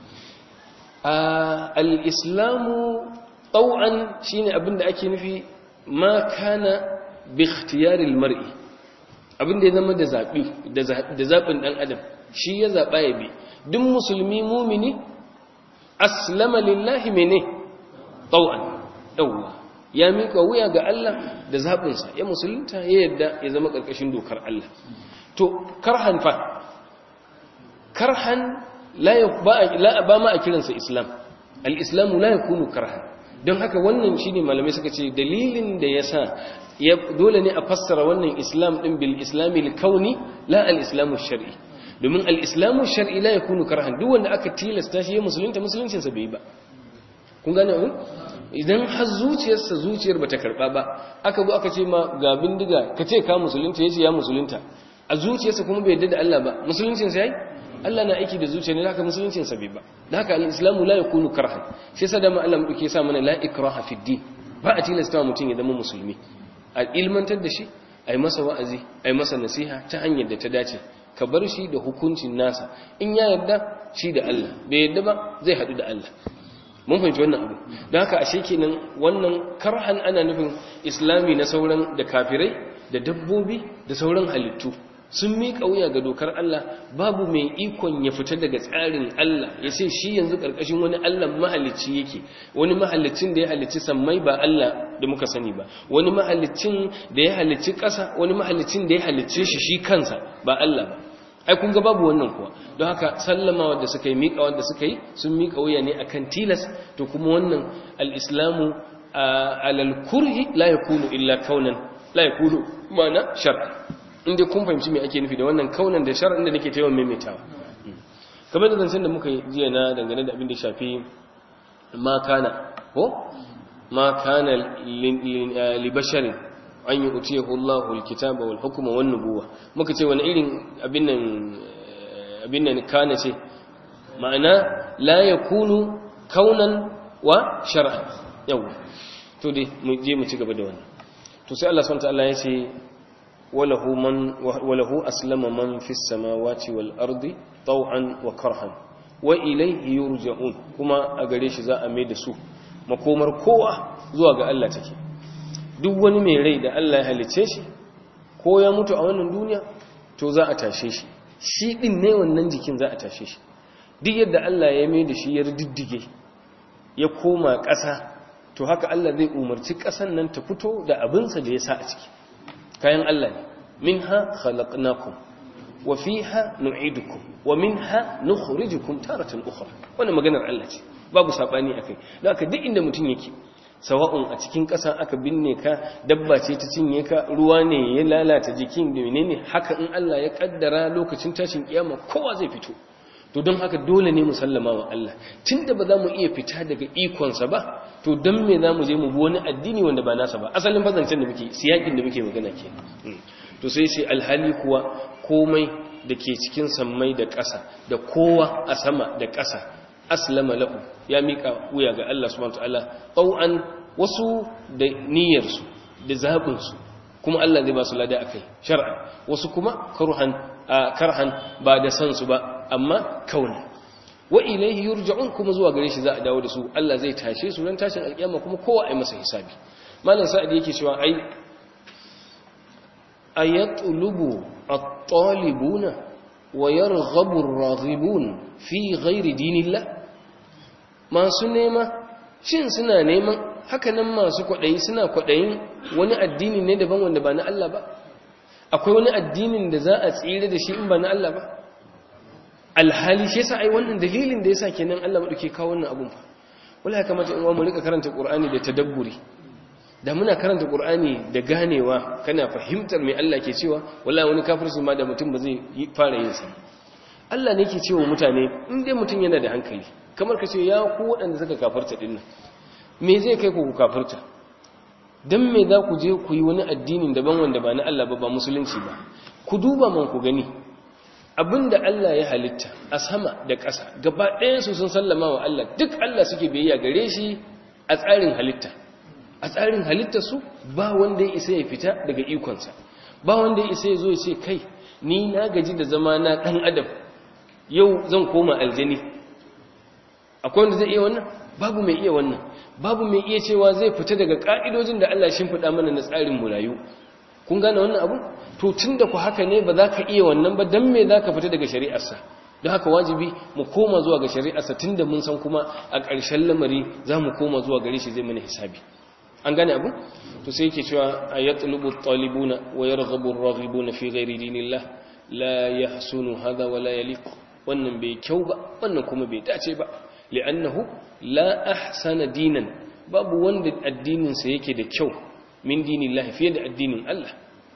al'islamu tau'an shi ne abinda ake nufi ma kana bi ikhtiyaril mar'i abinda ya zama da zaɓi da zaɓin ɗan adam shi ya zaɓa ya bi duk musulmi mumini aslama lillahi mene tau'an ɗauwa ya miƙa wuya ga Allah da zaɓinsa ya musulunta ya yadda ya zama ƙarƙashin dokar Allah to karhan fa karhan ba ma a kiransa islam al-islamu la yakunu karhan don haka wannan shine malamai suka ce dalilin da yasa ya dole ne a fassara wannan islam din bil islami al-kauni la al-islamu shar'i domin al-islamu shar'i la yakunu karhan duk wanda aka tilasta shi ya musulunta musuluncin sa bai ba kun gane ku idan har zuciyarsa zuciyar bata karba ba aka zo aka ce ma ga bindiga ka ce ka musulunta yace ya musulunta a zuciyarsa kuma bai yarda da Allah ba musuluncin sa yayi Allah na aiki da zuciya ne haka musuluncin sa bai ba da haka al-islamu la yakunu karhan shi yasa da mu Allah muke sa mana la ikraha fi din ba a tilasta mutum ya zama musulmi a ilmantar da shi ai masa wa'azi ai masa nasiha ta hanyar da ta dace ka bar shi da hukuncin nasa in ya yarda shi da Allah bai yarda ba zai hadu da Allah mun fahimci wannan abu don haka ashe kenan wannan karhan ana nufin islami na sauran da kafirai da dabbobi da sauran halittu sun miƙa wuya ga dokar Allah babu mai ikon ya fita daga tsarin Allah ya ce shi yanzu ƙarƙashin wani Allah mahalicci yake wani mahalicin da ya halicci sammai ba Allah da muka sani ba wani mahalicin da ya halicci ƙasa wani mahalicin da ya halicce shi shi kansa ba Allah ba ai kun ga babu wannan kuwa don haka sallama wanda suka yi miƙa wanda suka yi sun miƙa wuya ne akan tilas to kuma wannan al-islamu alal kurhi la yakunu illa kaunan la yakunu mana shar'a inda kun fahimci me ake nufi da wannan kaunan da shar'in da nake taiwa maimaitawa kamar da zancen da muka yi jiya na dangane da abin da shafi ma kana ko ma kana li basharin an yi utiyahu Allahu alkitaba wal hukma wan nubuwa muka ce wani irin abin nan abin nan kana ce ma'ana la yakunu kaunan wa shar'an yau to dai mu je mu ci gaba da wannan to sai Allah subhanahu wa ta'ala ya ce walahu man walahu aslama man fis samawati wal ardi taw'an wa karhan wa ilayhi yurja'un kuma a gare shi za a mai da su makomar kowa zuwa ga Allah take duk wani mai rai da Allah ya halice shi ko ya mutu a wannan duniya to za a tashe shi shi din ne wannan jikin za a tashe shi duk yadda Allah ya mai da shi ya diddige ya koma ƙasa to haka Allah zai umarci ƙasan nan ta fito da abinsa da ya sa a ciki kayan Allah ne minha khalaqnakum wa fiha nu'idukum wa minha nukhrijukum taratan ukhra wannan maganar Allah ce babu sabani akai don haka duk inda mutum yake sawa'un a cikin ƙasa aka binne ka dabba ce ta cinye ka ruwa ne ya lalata jikin da menene haka in Allah ya kaddara lokacin tashin kiyama kowa zai fito to don haka dole ne mu sallama wa Allah tunda ba za mu iya fita daga ikonsa ba to don me za mu je mu bi wani addini wanda ba nasa ba asalin fazancen da muke siyakin da muke magana ke to sai sai alhali kuwa komai da ke cikin sammai da ƙasa da kowa a sama da ƙasa aslama lahu ya mika wuya ga Allah subhanahu wataala tau'an wasu da niyyarsu da zabinsu kuma Allah zai ba su lada akai shar'a wasu kuma karhan karhan ba da san su ba amma kauna wa ilaihi yurja'un kuma zuwa gare shi za a dawo da su Allah zai tashe su ran tashin alkiyama kuma kowa ai masa hisabi malam sa'id yake cewa ai ayatlubu at-talibuna wa yarghabu ar-raghibun fi ghairi dinillah masu nema shin suna neman hakanan masu kwadayi suna kwadayin wani addini ne daban wanda ba na Allah ba akwai wani addinin da za a tsire da shi in ba na Allah ba alhali shi yasa ai wannan dalilin da yasa kenan Allah madauke kawo wannan abun fa wallahi kamata in mu rika karanta Qur'ani da tadabburi da muna karanta Qur'ani da ganewa kana fahimtar me Allah ke cewa wallahi wani kafirci ma da mutum ba zai fara yin sa Allah ne ke cewa mutane in dai mutum yana da hankali kamar ka ce ya ku waɗanda suka kafirta dinnan me zai kai ku kafirta dan me za ku je ku yi wani addinin daban wanda ba na Allah ba ba musulunci ba ku duba man ku gani abinda Allah ya halitta a sama da ƙasa gaba ɗayansu sun sallama wa Allah duk Allah suke biyayya gare shi a tsarin halitta a tsarin halitta su ba wanda ya isa ya fita daga ikonsa ba wanda ya isa ya zo ya ce kai ni na gaji da zama na ɗan adam yau zan koma aljani akwai wanda zai iya wannan babu mai iya wannan babu mai iya cewa zai fita daga ƙa'idojin da Allah shimfiɗa mana na tsarin mu rayu kun gane wannan abu to tun da ku haka ne ba za ka iya wannan ba don me za ka fita daga shari'arsa don haka wajibi mu koma zuwa ga shari'arsa tun da mun san kuma a ƙarshen lamari za mu koma zuwa gare shi zai mana hisabi an gane abu to sai yake cewa a ya tulubu talibuna wa ya raghabu raghibuna fi ghairi dinillah la yahsunu hadha wa la yaliq wannan bai kyau ba wannan kuma bai dace ba li'annahu la ahsana dinan babu wanda addinin sa yake da kyau min dinillahi fiye da addinin Allah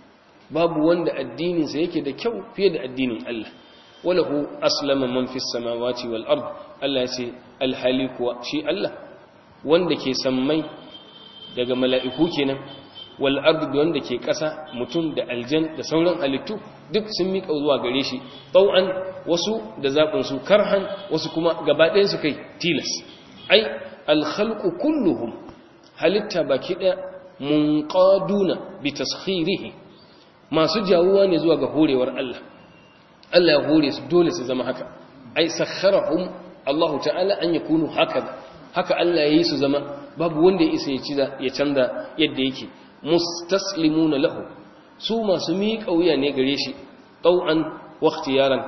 babu wanda addininsa yake da kyau fiye da addinin Allah walahu aslama man fis samawati wal ard Allah yace alhali kuwa shi Allah wanda ke sammai daga mala'iku kenan wal ard wanda ke ƙasa mutum da aljan da sauran halittu duk sun miƙa zuwa gare shi tau'an wasu da zaɓin su karhan wasu kuma gaba ɗayan su kai tilas ai al khalqu kulluhum halitta baki ɗaya munqaduna bi taskhirihi masu jawuwa ne zuwa ga horewar Allah Allah ya hore su dole su zama haka ai sakharahum Allah ta'ala an yakunu haka haka Allah ya yi su zama babu wanda ya isa ya ci ya canza yadda yake mustaslimuna lahu su masu miƙa wuya ne gare shi tau'an wa ikhtiyaran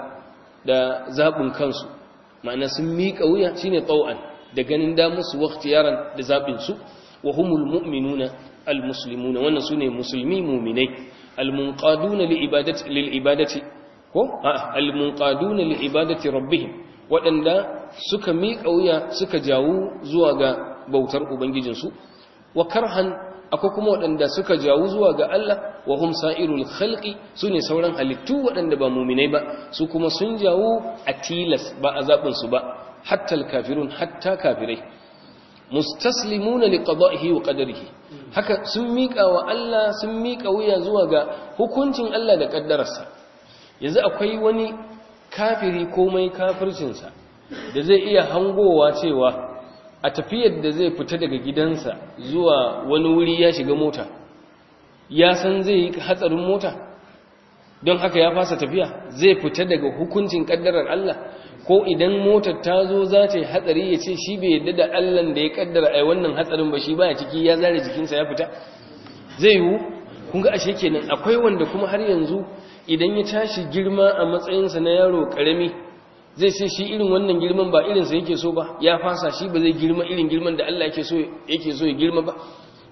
da zabun kansu ma'ana sun miƙa wuya shine tau'an da ganin da musu wa ikhtiyaran da zabin su wa humul mu'minuna almuslimuna wannan sune musulmi mu'minai almunqaduna liibadati lilibadati ko almunqaduna liibadati rabbihim wadanda suka miƙa wuya suka jawo zuwa ga bautar ubangijinsu wa karhan akwai kuma wadanda suka jawo zuwa ga Allah wa hum sa'irul khalqi sune sauran halittu wadanda ba mu'minai ba su kuma sun jawo a tilas ba azabin su ba hatta alkafirun hatta kafirai mustaslimuna liqada'ihi wa qadarihi haka sun miƙa wa Allah sun miƙa wuya zuwa ga hukuncin Allah da ƙaddararsa yanzu akwai wani kafiri komai kafircinsa da zai iya hangowa cewa a tafiyar da zai fita daga gidansa zuwa wani wuri ya shiga mota ya san zai yi hatsarin mota don haka ya fasa tafiya zai fita daga hukuncin kaddarar Allah ko idan motar ta zo za ta yi hatsari ya ce shi bai yadda da Allah da ya kaddara ai wannan hatsarin ba shi baya ciki ya zare jikinsa ya fita zai yiwu kun ga ashe kenan akwai wanda kuma har yanzu idan ya tashi girma a matsayinsa na yaro karami zai ce shi irin wannan girman ba irinsa yake so ba ya fasa shi ba zai girma irin girman da Allah yake so yake so ya girma ba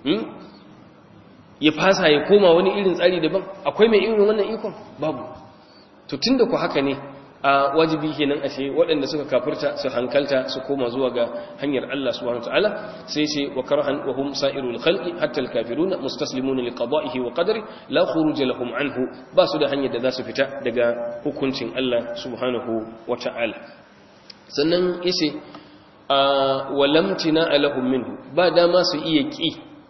ya fasa ya koma wani irin tsari daban akwai mai irin wannan ikon babu to tunda ku haka ne a wajibi kenan ashe waɗanda suka kafirta su hankalta su koma zuwa ga hanyar Allah subhanahu wataala sai ce wa karhan wa hum sa'irul khalqi hatta al kafiruna mustaslimuna li qada'ihi wa qadari la khuruj lahum anhu ba su da hanyar da za su fita daga hukuncin Allah subhanahu wataala sannan yace wa lam tina lahum minhu ba dama su iya ki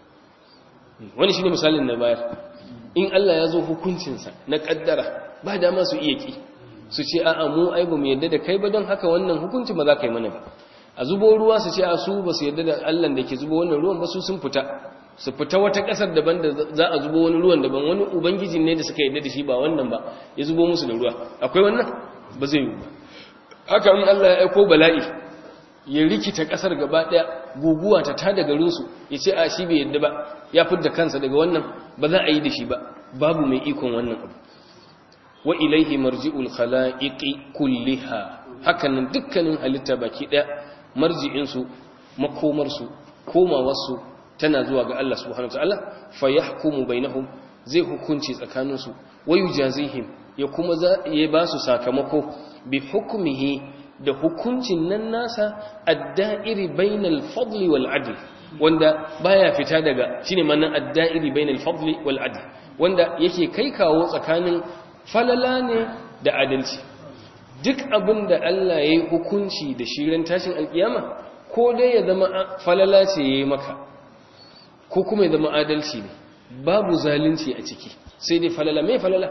wani shine misalin na bayar in Allah ya zo hukuncinsa na kaddara ba dama su iya ki su ce a'a mu ai ba mu yadda da kai ba don haka wannan hukunci ba za ka yi mana ba a zubo ruwa su ce a su ba su yadda da Allah da ke zubo wannan ruwan ba su sun fita su fita wata ƙasar daban da za a zubo wani ruwan daban wani ubangiji ne da suka yadda da shi ba wannan ba ya zubo musu da ruwa akwai wannan ba zai yi ba haka in Allah ya aiko bala'i ya rikita ƙasar gaba ɗaya guguwa ta tada garinsu ya ce a shi bai yadda ba ya fidda kansa daga wannan ba za a yi da shi ba babu mai ikon wannan abu wa ilaihi marji'ul khala'iqi kulliha hakanan dukkanin halitta baki daya marji'in su makomar su komawar su tana zuwa ga Allah subhanahu wataala fa yahkumu bainahum zai hukunci tsakanin su wa yujazihim ya kuma ya ba su sakamako bi hukmihi da hukuncin nan nasa ad-da'iri bainal fadli wal adl wanda baya fita daga shine manan ad-da'iri bainal fadli wal adl wanda yake kai kawo tsakanin falala ne da adalci duk abin da Allah ya yi hukunci da shirin tashin alkiyama ko dai ya zama falala ce ya yi maka ko kuma ya zama adalci ne babu zalunci a ciki sai dai falala mai falala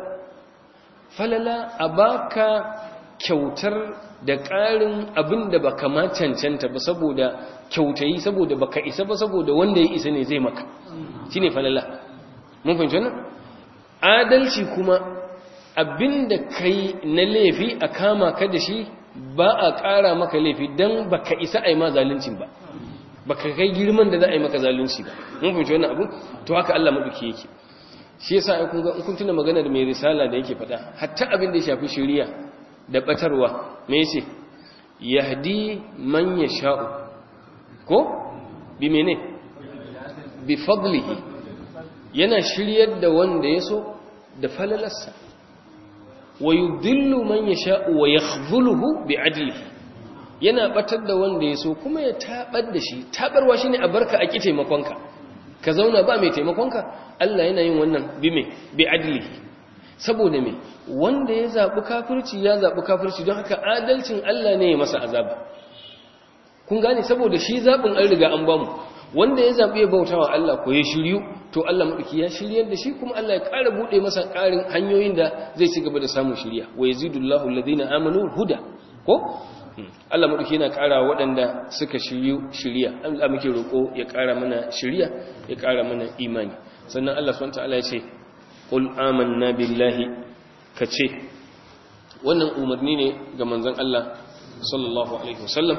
falala a baka kyautar da ƙarin abin da baka ma cancanta ba saboda kyautayi saboda baka isa ba saboda wanda ya isa ne zai maka shine falala mun fahimci wannan adalci kuma abinda kai na laifi a kama ka da shi ba a ƙara maka laifi don ba ka isa a yi ma zaluncin ba ba ka kai girman da za a yi maka zalunci ba mun fahimci wannan abu to haka Allah maɗauki yake shi yasa ai kun ga kun tuna magana da mai risala da yake faɗa hatta abin da ya shafi shari'a da batarwa me yace yahdi man yasha'u ko bi mene bi fadlihi yana shiryar da wanda ya so da falalarsa wa yudillu man yasha'u wa yakhdhuluhu bi'adlihi yana batar da wanda yaso kuma ya tabar da shi tabarwa shine a barka a ki taimakonka ka zauna ba mai taimakonka Allah yana yin wannan bi me bi'adlihi saboda me wanda ya zabi kafirci ya zabi kafirci don haka adalcin Allah ne ya masa azaba kun gane saboda shi zabin an riga an bamu wanda ya zabi ya bautawa Allah ko ya shiryu to Allah maɗauki ya shiryar da shi kuma Allah ya ƙara buɗe masa ƙarin hanyoyin da zai ci gaba da samun shirya wa yazidullahu alladhina amanu huda ko Allah maɗauki yana ƙara waɗanda suka shiryu shirya Allah muke roƙo ya ƙara mana shirya ya ƙara mana imani sannan Allah subhanahu wataala ya ce qul amanna billahi kace wannan umarni ne ga manzon Allah sallallahu alaihi wasallam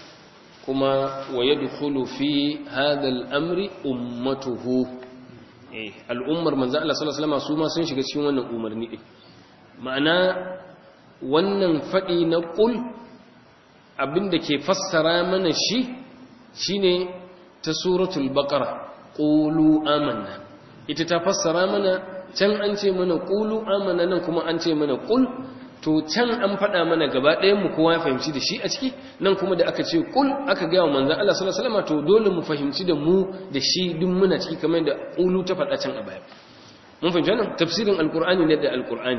kuma wa yadkhulu fi hadha al-amri ummatuhu al'ummar manzan Allah sallallahu Alaihi wasallam su ma sun shiga cikin wannan umarni ɗin ma'ana wannan faɗi na ƙul abinda ke fassara mana shi shine ta suratul baƙara ƙulu amanna ita ta fassara mana can an ce mana ƙulu amanna nan kuma an ce mana ƙul to can an faɗa mana gaba ɗayan mu kowa ya fahimci da shi a ciki nan kuma da aka ce kul aka gaya wa manzan Allah sallallahu alaihi wasallam to dole mu fahimci da mu da shi duk muna ciki kamar da ulu ta faɗa can a baya mun fahimci wannan tafsirin alqur'ani ne da alqur'ani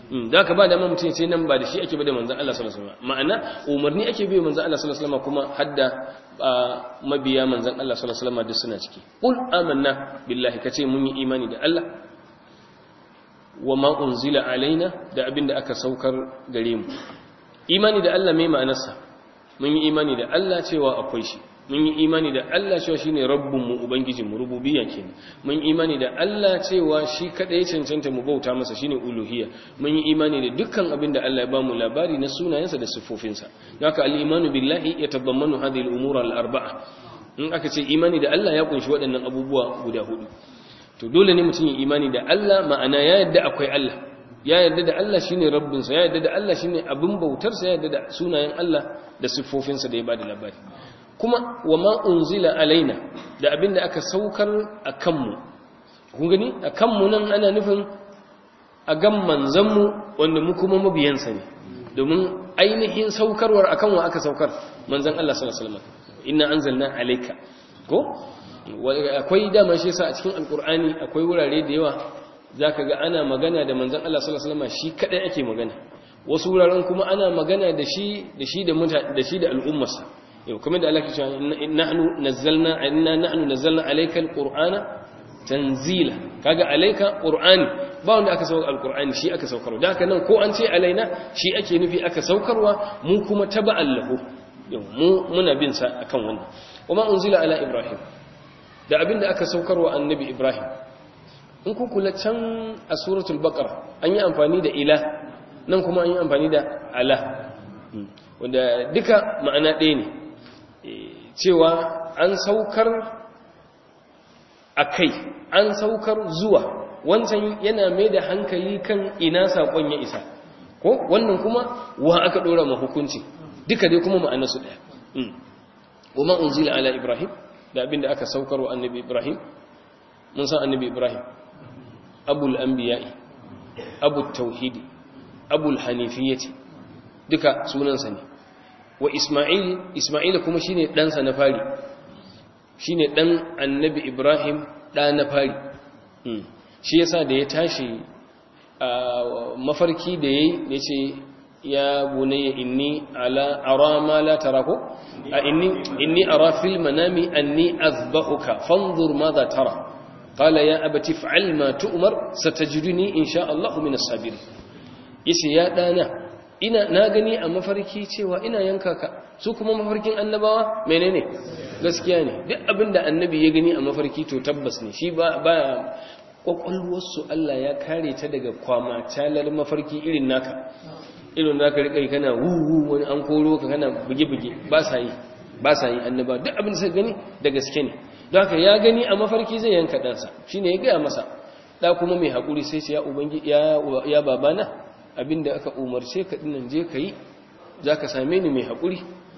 da ka ba da mutum sai nan ba da shi ake ba da manzan Allah sallallahu alaihi wasallam ma'ana umarni ake bi manzan Allah sallallahu alaihi wasallam kuma hadda mabiya manzan Allah sallallahu alaihi wasallam duk suna ciki qul amanna billahi kace mun yi imani da Allah wa ma unzila alaina da abinda aka saukar gare mu imani da Allah mai ma'anarsa mun yi imani da Allah cewa akwai shi mun yi imani da Allah cewa shine rabbunmu ubangijinmu rububiyya kenan mun yi imani da Allah cewa shi kada ya cancanta mu bauta masa shine uluhiyya mun yi imani da dukkan abin da Allah ya bamu labari na sunayensa da siffofinsa haka al-imanu billahi yatadammanu hadhihi al-umura al-arba'a in aka ce imani da Allah ya kunshi waɗannan abubuwa guda hudu to dole ne mutum ya imani da Allah ma'ana ya yadda akwai Allah ya yadda da Allah shine rabbinsa ya yadda da Allah shine abin bautarsa ya yadda da sunayen Allah da siffofinsa da ya bada labari kuma wa ma unzila alaina da abinda aka saukar a kanmu kun gani a kanmu nan ana nufin a gan manzanmu wanda mu kuma mabiyansa ne domin ainihin saukarwar akan wa aka saukar manzan Allah sallallahu alaihi wasallam inna anzalna alayka ko akwai dama shi yasa a cikin alqur'ani akwai wurare da yawa zaka ga ana magana da manzan Allah sallallahu alaihi wasallam shi kadai ake magana wasu wuraren kuma ana magana da shi da shi da da shi da al'ummarsa yau kuma da Allah ke cewa nahnu nazzalna inna nahnu nazzalna alayka alqur'ana tanzila kaga alayka qur'ani ba wanda aka saukar alqur'ani shi aka saukarwa da haka nan ko an ce alaina shi ake nufi aka saukarwa mu kuma taba'an lahu yau mu muna bin sa akan wannan kuma unzila ala ibrahim da abinda aka saukarwa annabi ibrahim in ku kula can a suratul baqara an yi amfani da ila nan kuma an yi amfani da ala wanda duka ma'ana ɗaya ne cewa an saukar a kai an saukar zuwa wancan yana mai da hankali kan ina saƙon ya isa ko wannan kuma wa aka ɗora ma hukunci duka dai kuma ma'ana su ɗaya kuma unzila ala ibrahim da abinda aka saukar wa annabi ibrahim mun san annabi ibrahim abul anbiya'i abul tauhidi abul hanifiyyati duka sunansa ne wa Ismail Ismail kuma shine ɗansa na fari shine ɗan annabi Ibrahim ɗa na fari shi yasa da ya tashi mafarki da yayi yace ya bunayya inni ala ara ma la tarako inni inni ara fil manami anni azbahuka fanzur madha tara qala ya abati fa'al ma tu'mar satajiduni insha Allah min as-sabirin yace ya dana ina na gani a mafarki cewa ina yanka ka su kuma mafarkin annabawa menene gaskiya ne duk abinda annabi ya gani a mafarki to tabbas ne shi ba ba kwakwalwarsu Allah ya kare ta daga kwama talar mafarki irin naka irin da ka rika kana wuwu wani an koro ka kana buge-buge ba sa yi ba sa yi annaba duk abin da suka gani da gaske ne don haka ya gani a mafarki zai yanka ɗansa shi ne ya gaya masa ɗa kuma mai haƙuri sai ce ya ubangi ya babana abinda aka umarce ka dinnan je ka yi za ka same ni mai haƙuri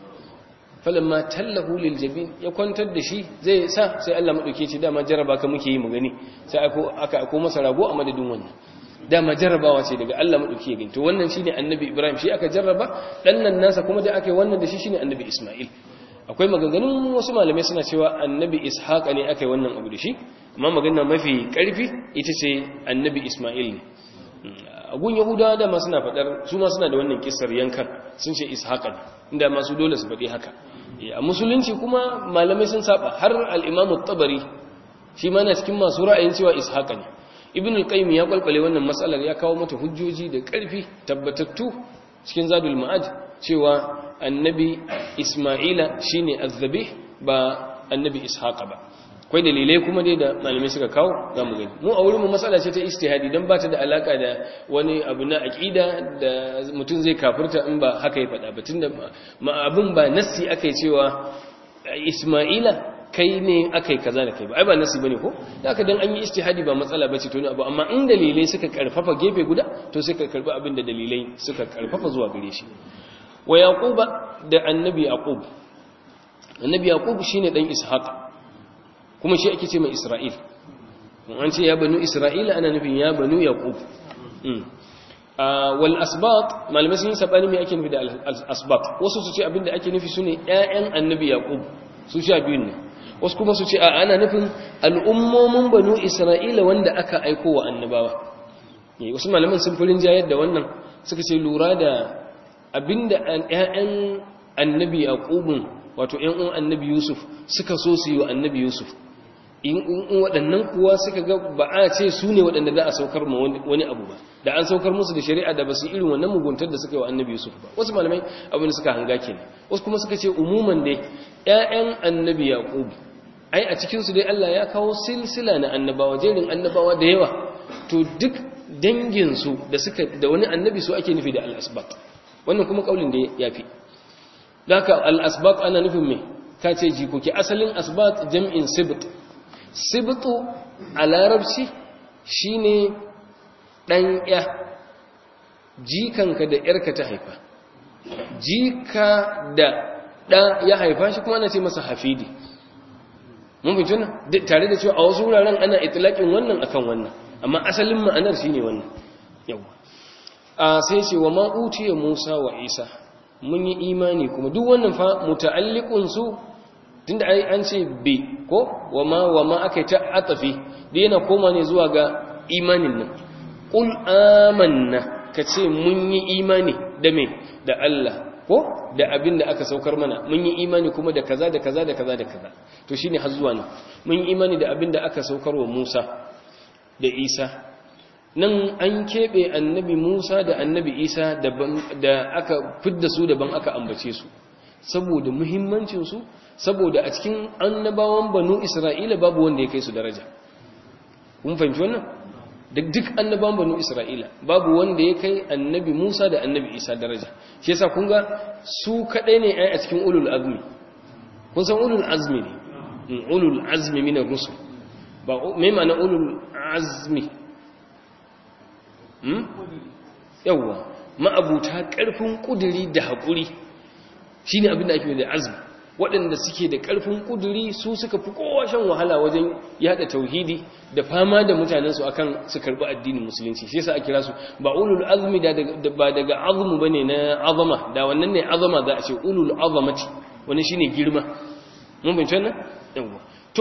falamma tallahu lil jabin ya kwantar da shi zai sa sai Allah madauke ce dama jaraba ka muke yi mu gani sai aka ako masa rago a madadin wannan dama jarrabawa ce daga Allah madauke ya gani to wannan shine annabi Ibrahim shi aka jarraba dan nan nasa kuma da aka yi wannan da shi shine annabi Isma'il akwai maganganun wasu malamai suna cewa annabi Ishaq ne aka yi wannan abu da shi amma magana mafi karfi ita ce annabi Isma'il ne agun yahudawa da ma suna fadar su ma suna da wannan kissar yankan sun ce Ishaq ne inda masu dole su faɗi haka a musulunci kuma malamai sun saba har al-Imam tabari shi ma na cikin masu ra'ayin cewa Ishaq ne ibn al-qayyim ya kwalkwale wannan matsalar ya kawo mata hujjoji da ƙarfi tabbatattu cikin zadul ma'ad cewa annabi isma'ila shine azzabi ba annabi ishaqa ba akwai dalilai kuma dai da malamai suka kawo zamu gani mu a wurin mu matsala ce ta ijtihadi dan ba ta da alaka da wani abu na aqida da mutum zai kafirta in ba haka ya faɗa ba tunda ma abun ba nassi akai cewa isma'ila kai ne aka yi kaza da kai ba ai ba nasi bane ko da aka dan an yi ijtihadi ba matsala bace to ne abu amma in dalilai suka karfafa gefe guda to sai ka karbi abin da dalilai suka karfafa zuwa gare shi wa yaquba da annabi yaqub annabi yaqub shine dan ishaq kuma shi ake ce mai isra'il an ce ya banu isra'ila ana nufin ya banu yaqub wal asbat malamai sun yi sabani me ake nufi da al asbat wasu su ce abin da ake nufi sune ƴaƴan annabi yaqub su sha biyun ne wasu kuma su ce a ana nufin al'ummomin banu isra'ila wanda aka aiko wa annabawa wasu malaman sun furin jayar da wannan suka ce lura da abinda ƴaƴan annabi yaqubun wato ƴan uwan annabi yusuf suka so su yi wa annabi yusuf in waɗannan kuwa suka ga ba a ce su ne waɗanda za a saukar ma wani abu ba da an saukar musu da shari'a da ba su irin wannan muguntar da suka yi wa annabi yusuf ba wasu malamai abin da suka hanga kenan wasu kuma suka ce umuman dai ƴaƴan annabi yaqub ai a cikin su dai Allah ya kawo silsila na annabawa jerin annabawa da yawa to duk dangin su da suka da wani annabi su ake nufi da al-asbaq wannan kuma kaulin da yafi daka al-asbaq ana nufin me ka ce jikoki asalin asbaq jam'in sibt sibtu a larabci shine dan ya jikanka da yarka ta haifa jika da ɗa ya haifa shi kuma ana ce masa hafidi mun fi tuna tare da cewa a wasu wuraren ana itilakin wannan akan wannan amma asalin ma'anar shine wannan yawa a sai ce wa ma'utiya musa wa isa mun yi imani kuma duk wannan fa muta'alliqun su tunda ai an ce bi ko wa ma wa ma aka ta atafi da yana koma ne zuwa ga imanin nan qul amanna kace mun yi imani da me da Allah ko da abin da aka saukar mana mun yi imani kuma da kaza da kaza da kaza da kaza to shine har zuwa nan mun yi imani da abin da aka saukar wa Musa da Isa nan an kebe annabi Musa da annabi Isa da aka fidda su daban aka ambace su saboda muhimmancin su saboda a cikin annabawan banu Isra'ila babu wanda ya kai su daraja kun fahimci wannan duk annaban banu isra'ila babu wanda ya kai annabi musa da annabi isa daraja shi yasa kun ga su kadai ne ai a cikin ulul azmi kun san ulul azmi ne ulul azmi min ar-rusul ba me ma'ana ulul azmi hmm yawa ma'abuta karfin kuduri da hakuri shine abin da ake da azmi waɗanda suke da ƙarfin ƙuduri su suka fi kowa shan wahala wajen yada tauhidi da fama da mutanensu akan su karɓi addinin musulunci shi yasa a kira su ba ulul azmi da ba daga azmu bane na azama da wannan ne azama za a ce ulul azamati wani shine girma mun bincin nan yawa to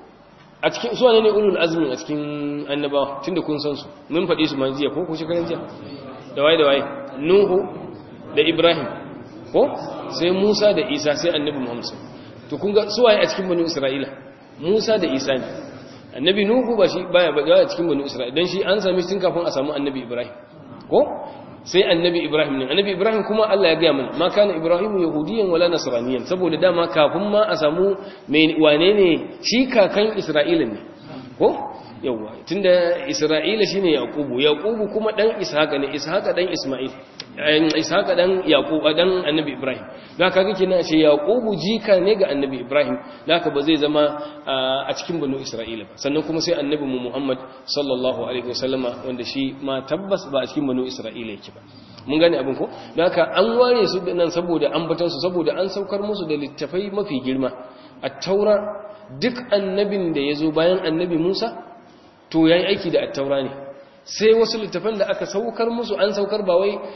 a cikin su ne ulul azmi a cikin annabawa tunda kun san su mun faɗi su manziya ko ko shekaran jiya da waye da waye nuhu da ibrahim ko sai Musa da Isa sai annabi Muhammad to kun ga suwaye a cikin banu Isra'ila Musa da Isa ne annabi Nuhu ba shi baya ba a cikin banu Isra'ila dan shi an sami tun kafin a samu annabi Ibrahim ko sai annabi Ibrahim ne annabi Ibrahim kuma Allah ya ga mana ma kana Ibrahim yahudiyan wala nasraniyan saboda dama kafin ma a samu wane ne shi kakan Isra'ila ne ko yawa tunda Isra'ila shine Yaqubu Yaqubu kuma dan Ishaqa ne Ishaqa dan Isma'il Ishaqa dan Yaqub dan Annabi Ibrahim da kaga kina ce Yaqubu jika ne ga Annabi Ibrahim da ba zai zama a cikin banu Isra'ila ba sannan kuma sai Annabi Muhammad sallallahu alaihi wasallama wanda shi ma tabbas ba a cikin banu Isra'ila yake ba mun gane abin ko da haka an ware su nan saboda ambatan su saboda an saukar musu da littafai mafi girma at-taura duk annabin da yazo bayan Annabi Musa to yayi aiki da at-taura ne sai wasu littafan da aka saukar musu an saukar ba wai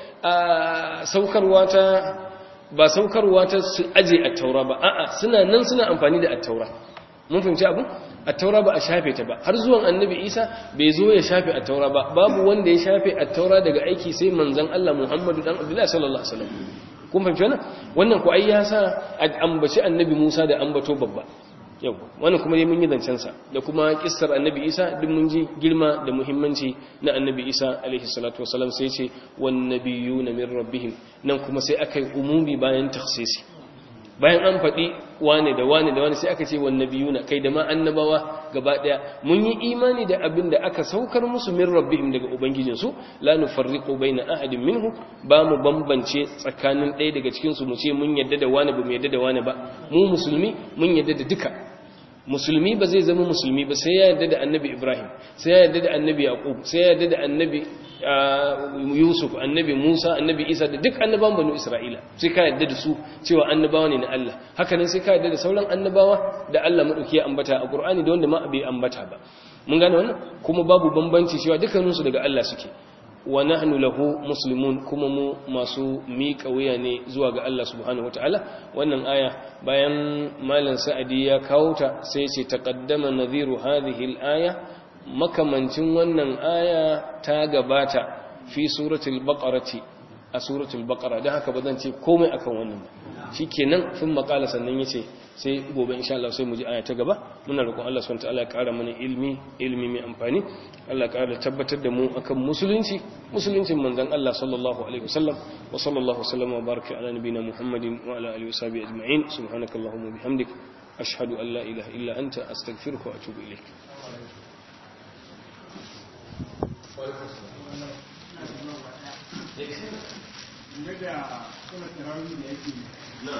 a saukarwa ta ba saukarwa ta su aje a taura ba a'a suna nan suna amfani da attaura mun fahimci abu attaura ba a shafe ta ba har zuwan annabi isa bai zo ya shafe attaura ba babu wanda ya shafe attaura daga aiki sai manzon Allah Muhammadu dan Abdullahi sallallahu alaihi wasallam kun fahimci wannan wannan ku ai ya sa ambaci annabi Musa da ambato babba yau wannan kuma dai mun yi zancensa da kuma kissar annabi isa duk mun ji girma da muhimmanci na annabi isa alaihi salatu wasalam sai ce wan nabiyuna min rabbihim nan kuma sai aka yi umumi bayan takhsisi bayan an faɗi wane da wane da wane sai aka ce wan nabiyuna kai da ma annabawa gaba daya mun yi imani da abin da aka saukar musu min rabbihim daga ubangijinsu la nufarriqu baina ahadin minhu ba mu bambance tsakanin ɗaya daga cikin su mu ce mun yadda da wani ba mu yadda da wani ba mu musulmi mun yadda da duka musulmi ba zai zama musulmi ba sai ya yarda da annabi ibrahim sai ya yarda da annabi yaqub sai ya yarda da annabi yusuf annabi musa annabi isa da duk annabawan banu isra'ila sai ka yarda da su cewa annabawa ne na allah haka nan sai ka yarda da sauran annabawa da allah madauki ya ambata a qur'ani da wanda ma bai ambata ba mun gane wannan kuma babu bambanci cewa dukkaninsu daga allah suke wa nahnu lahu muslimun kuma mu masu miƙa wuya ne zuwa ga Allah subhanahu wataala wannan aya bayan malam sa'adi ya kawo ta sai ce taqaddama nadhiru hadhihi al-aya makamancin wannan aya ta gabata fi suratul baqarati a suratul baqara dan haka ba zan ce komai akan wannan ba shikenan sun makala sannan yace sai gobe insha Allah sai mu ji aya ta gaba muna roƙon Allah subhanahu wataala ya ƙara mana ilmi ilmi mai amfani Allah ya ƙara tabbatar da mu akan musulunci musuluncin manzon Allah sallallahu alaihi wasallam wa sallallahu wasallam wa baraka ala nabina Muhammadin wa ala alihi washabihi ajma'in subhanakallahumma bihamdik ashhadu an la ilaha illa anta astaghfiruka wa atubu ilaik Daga kuma tarawih da yake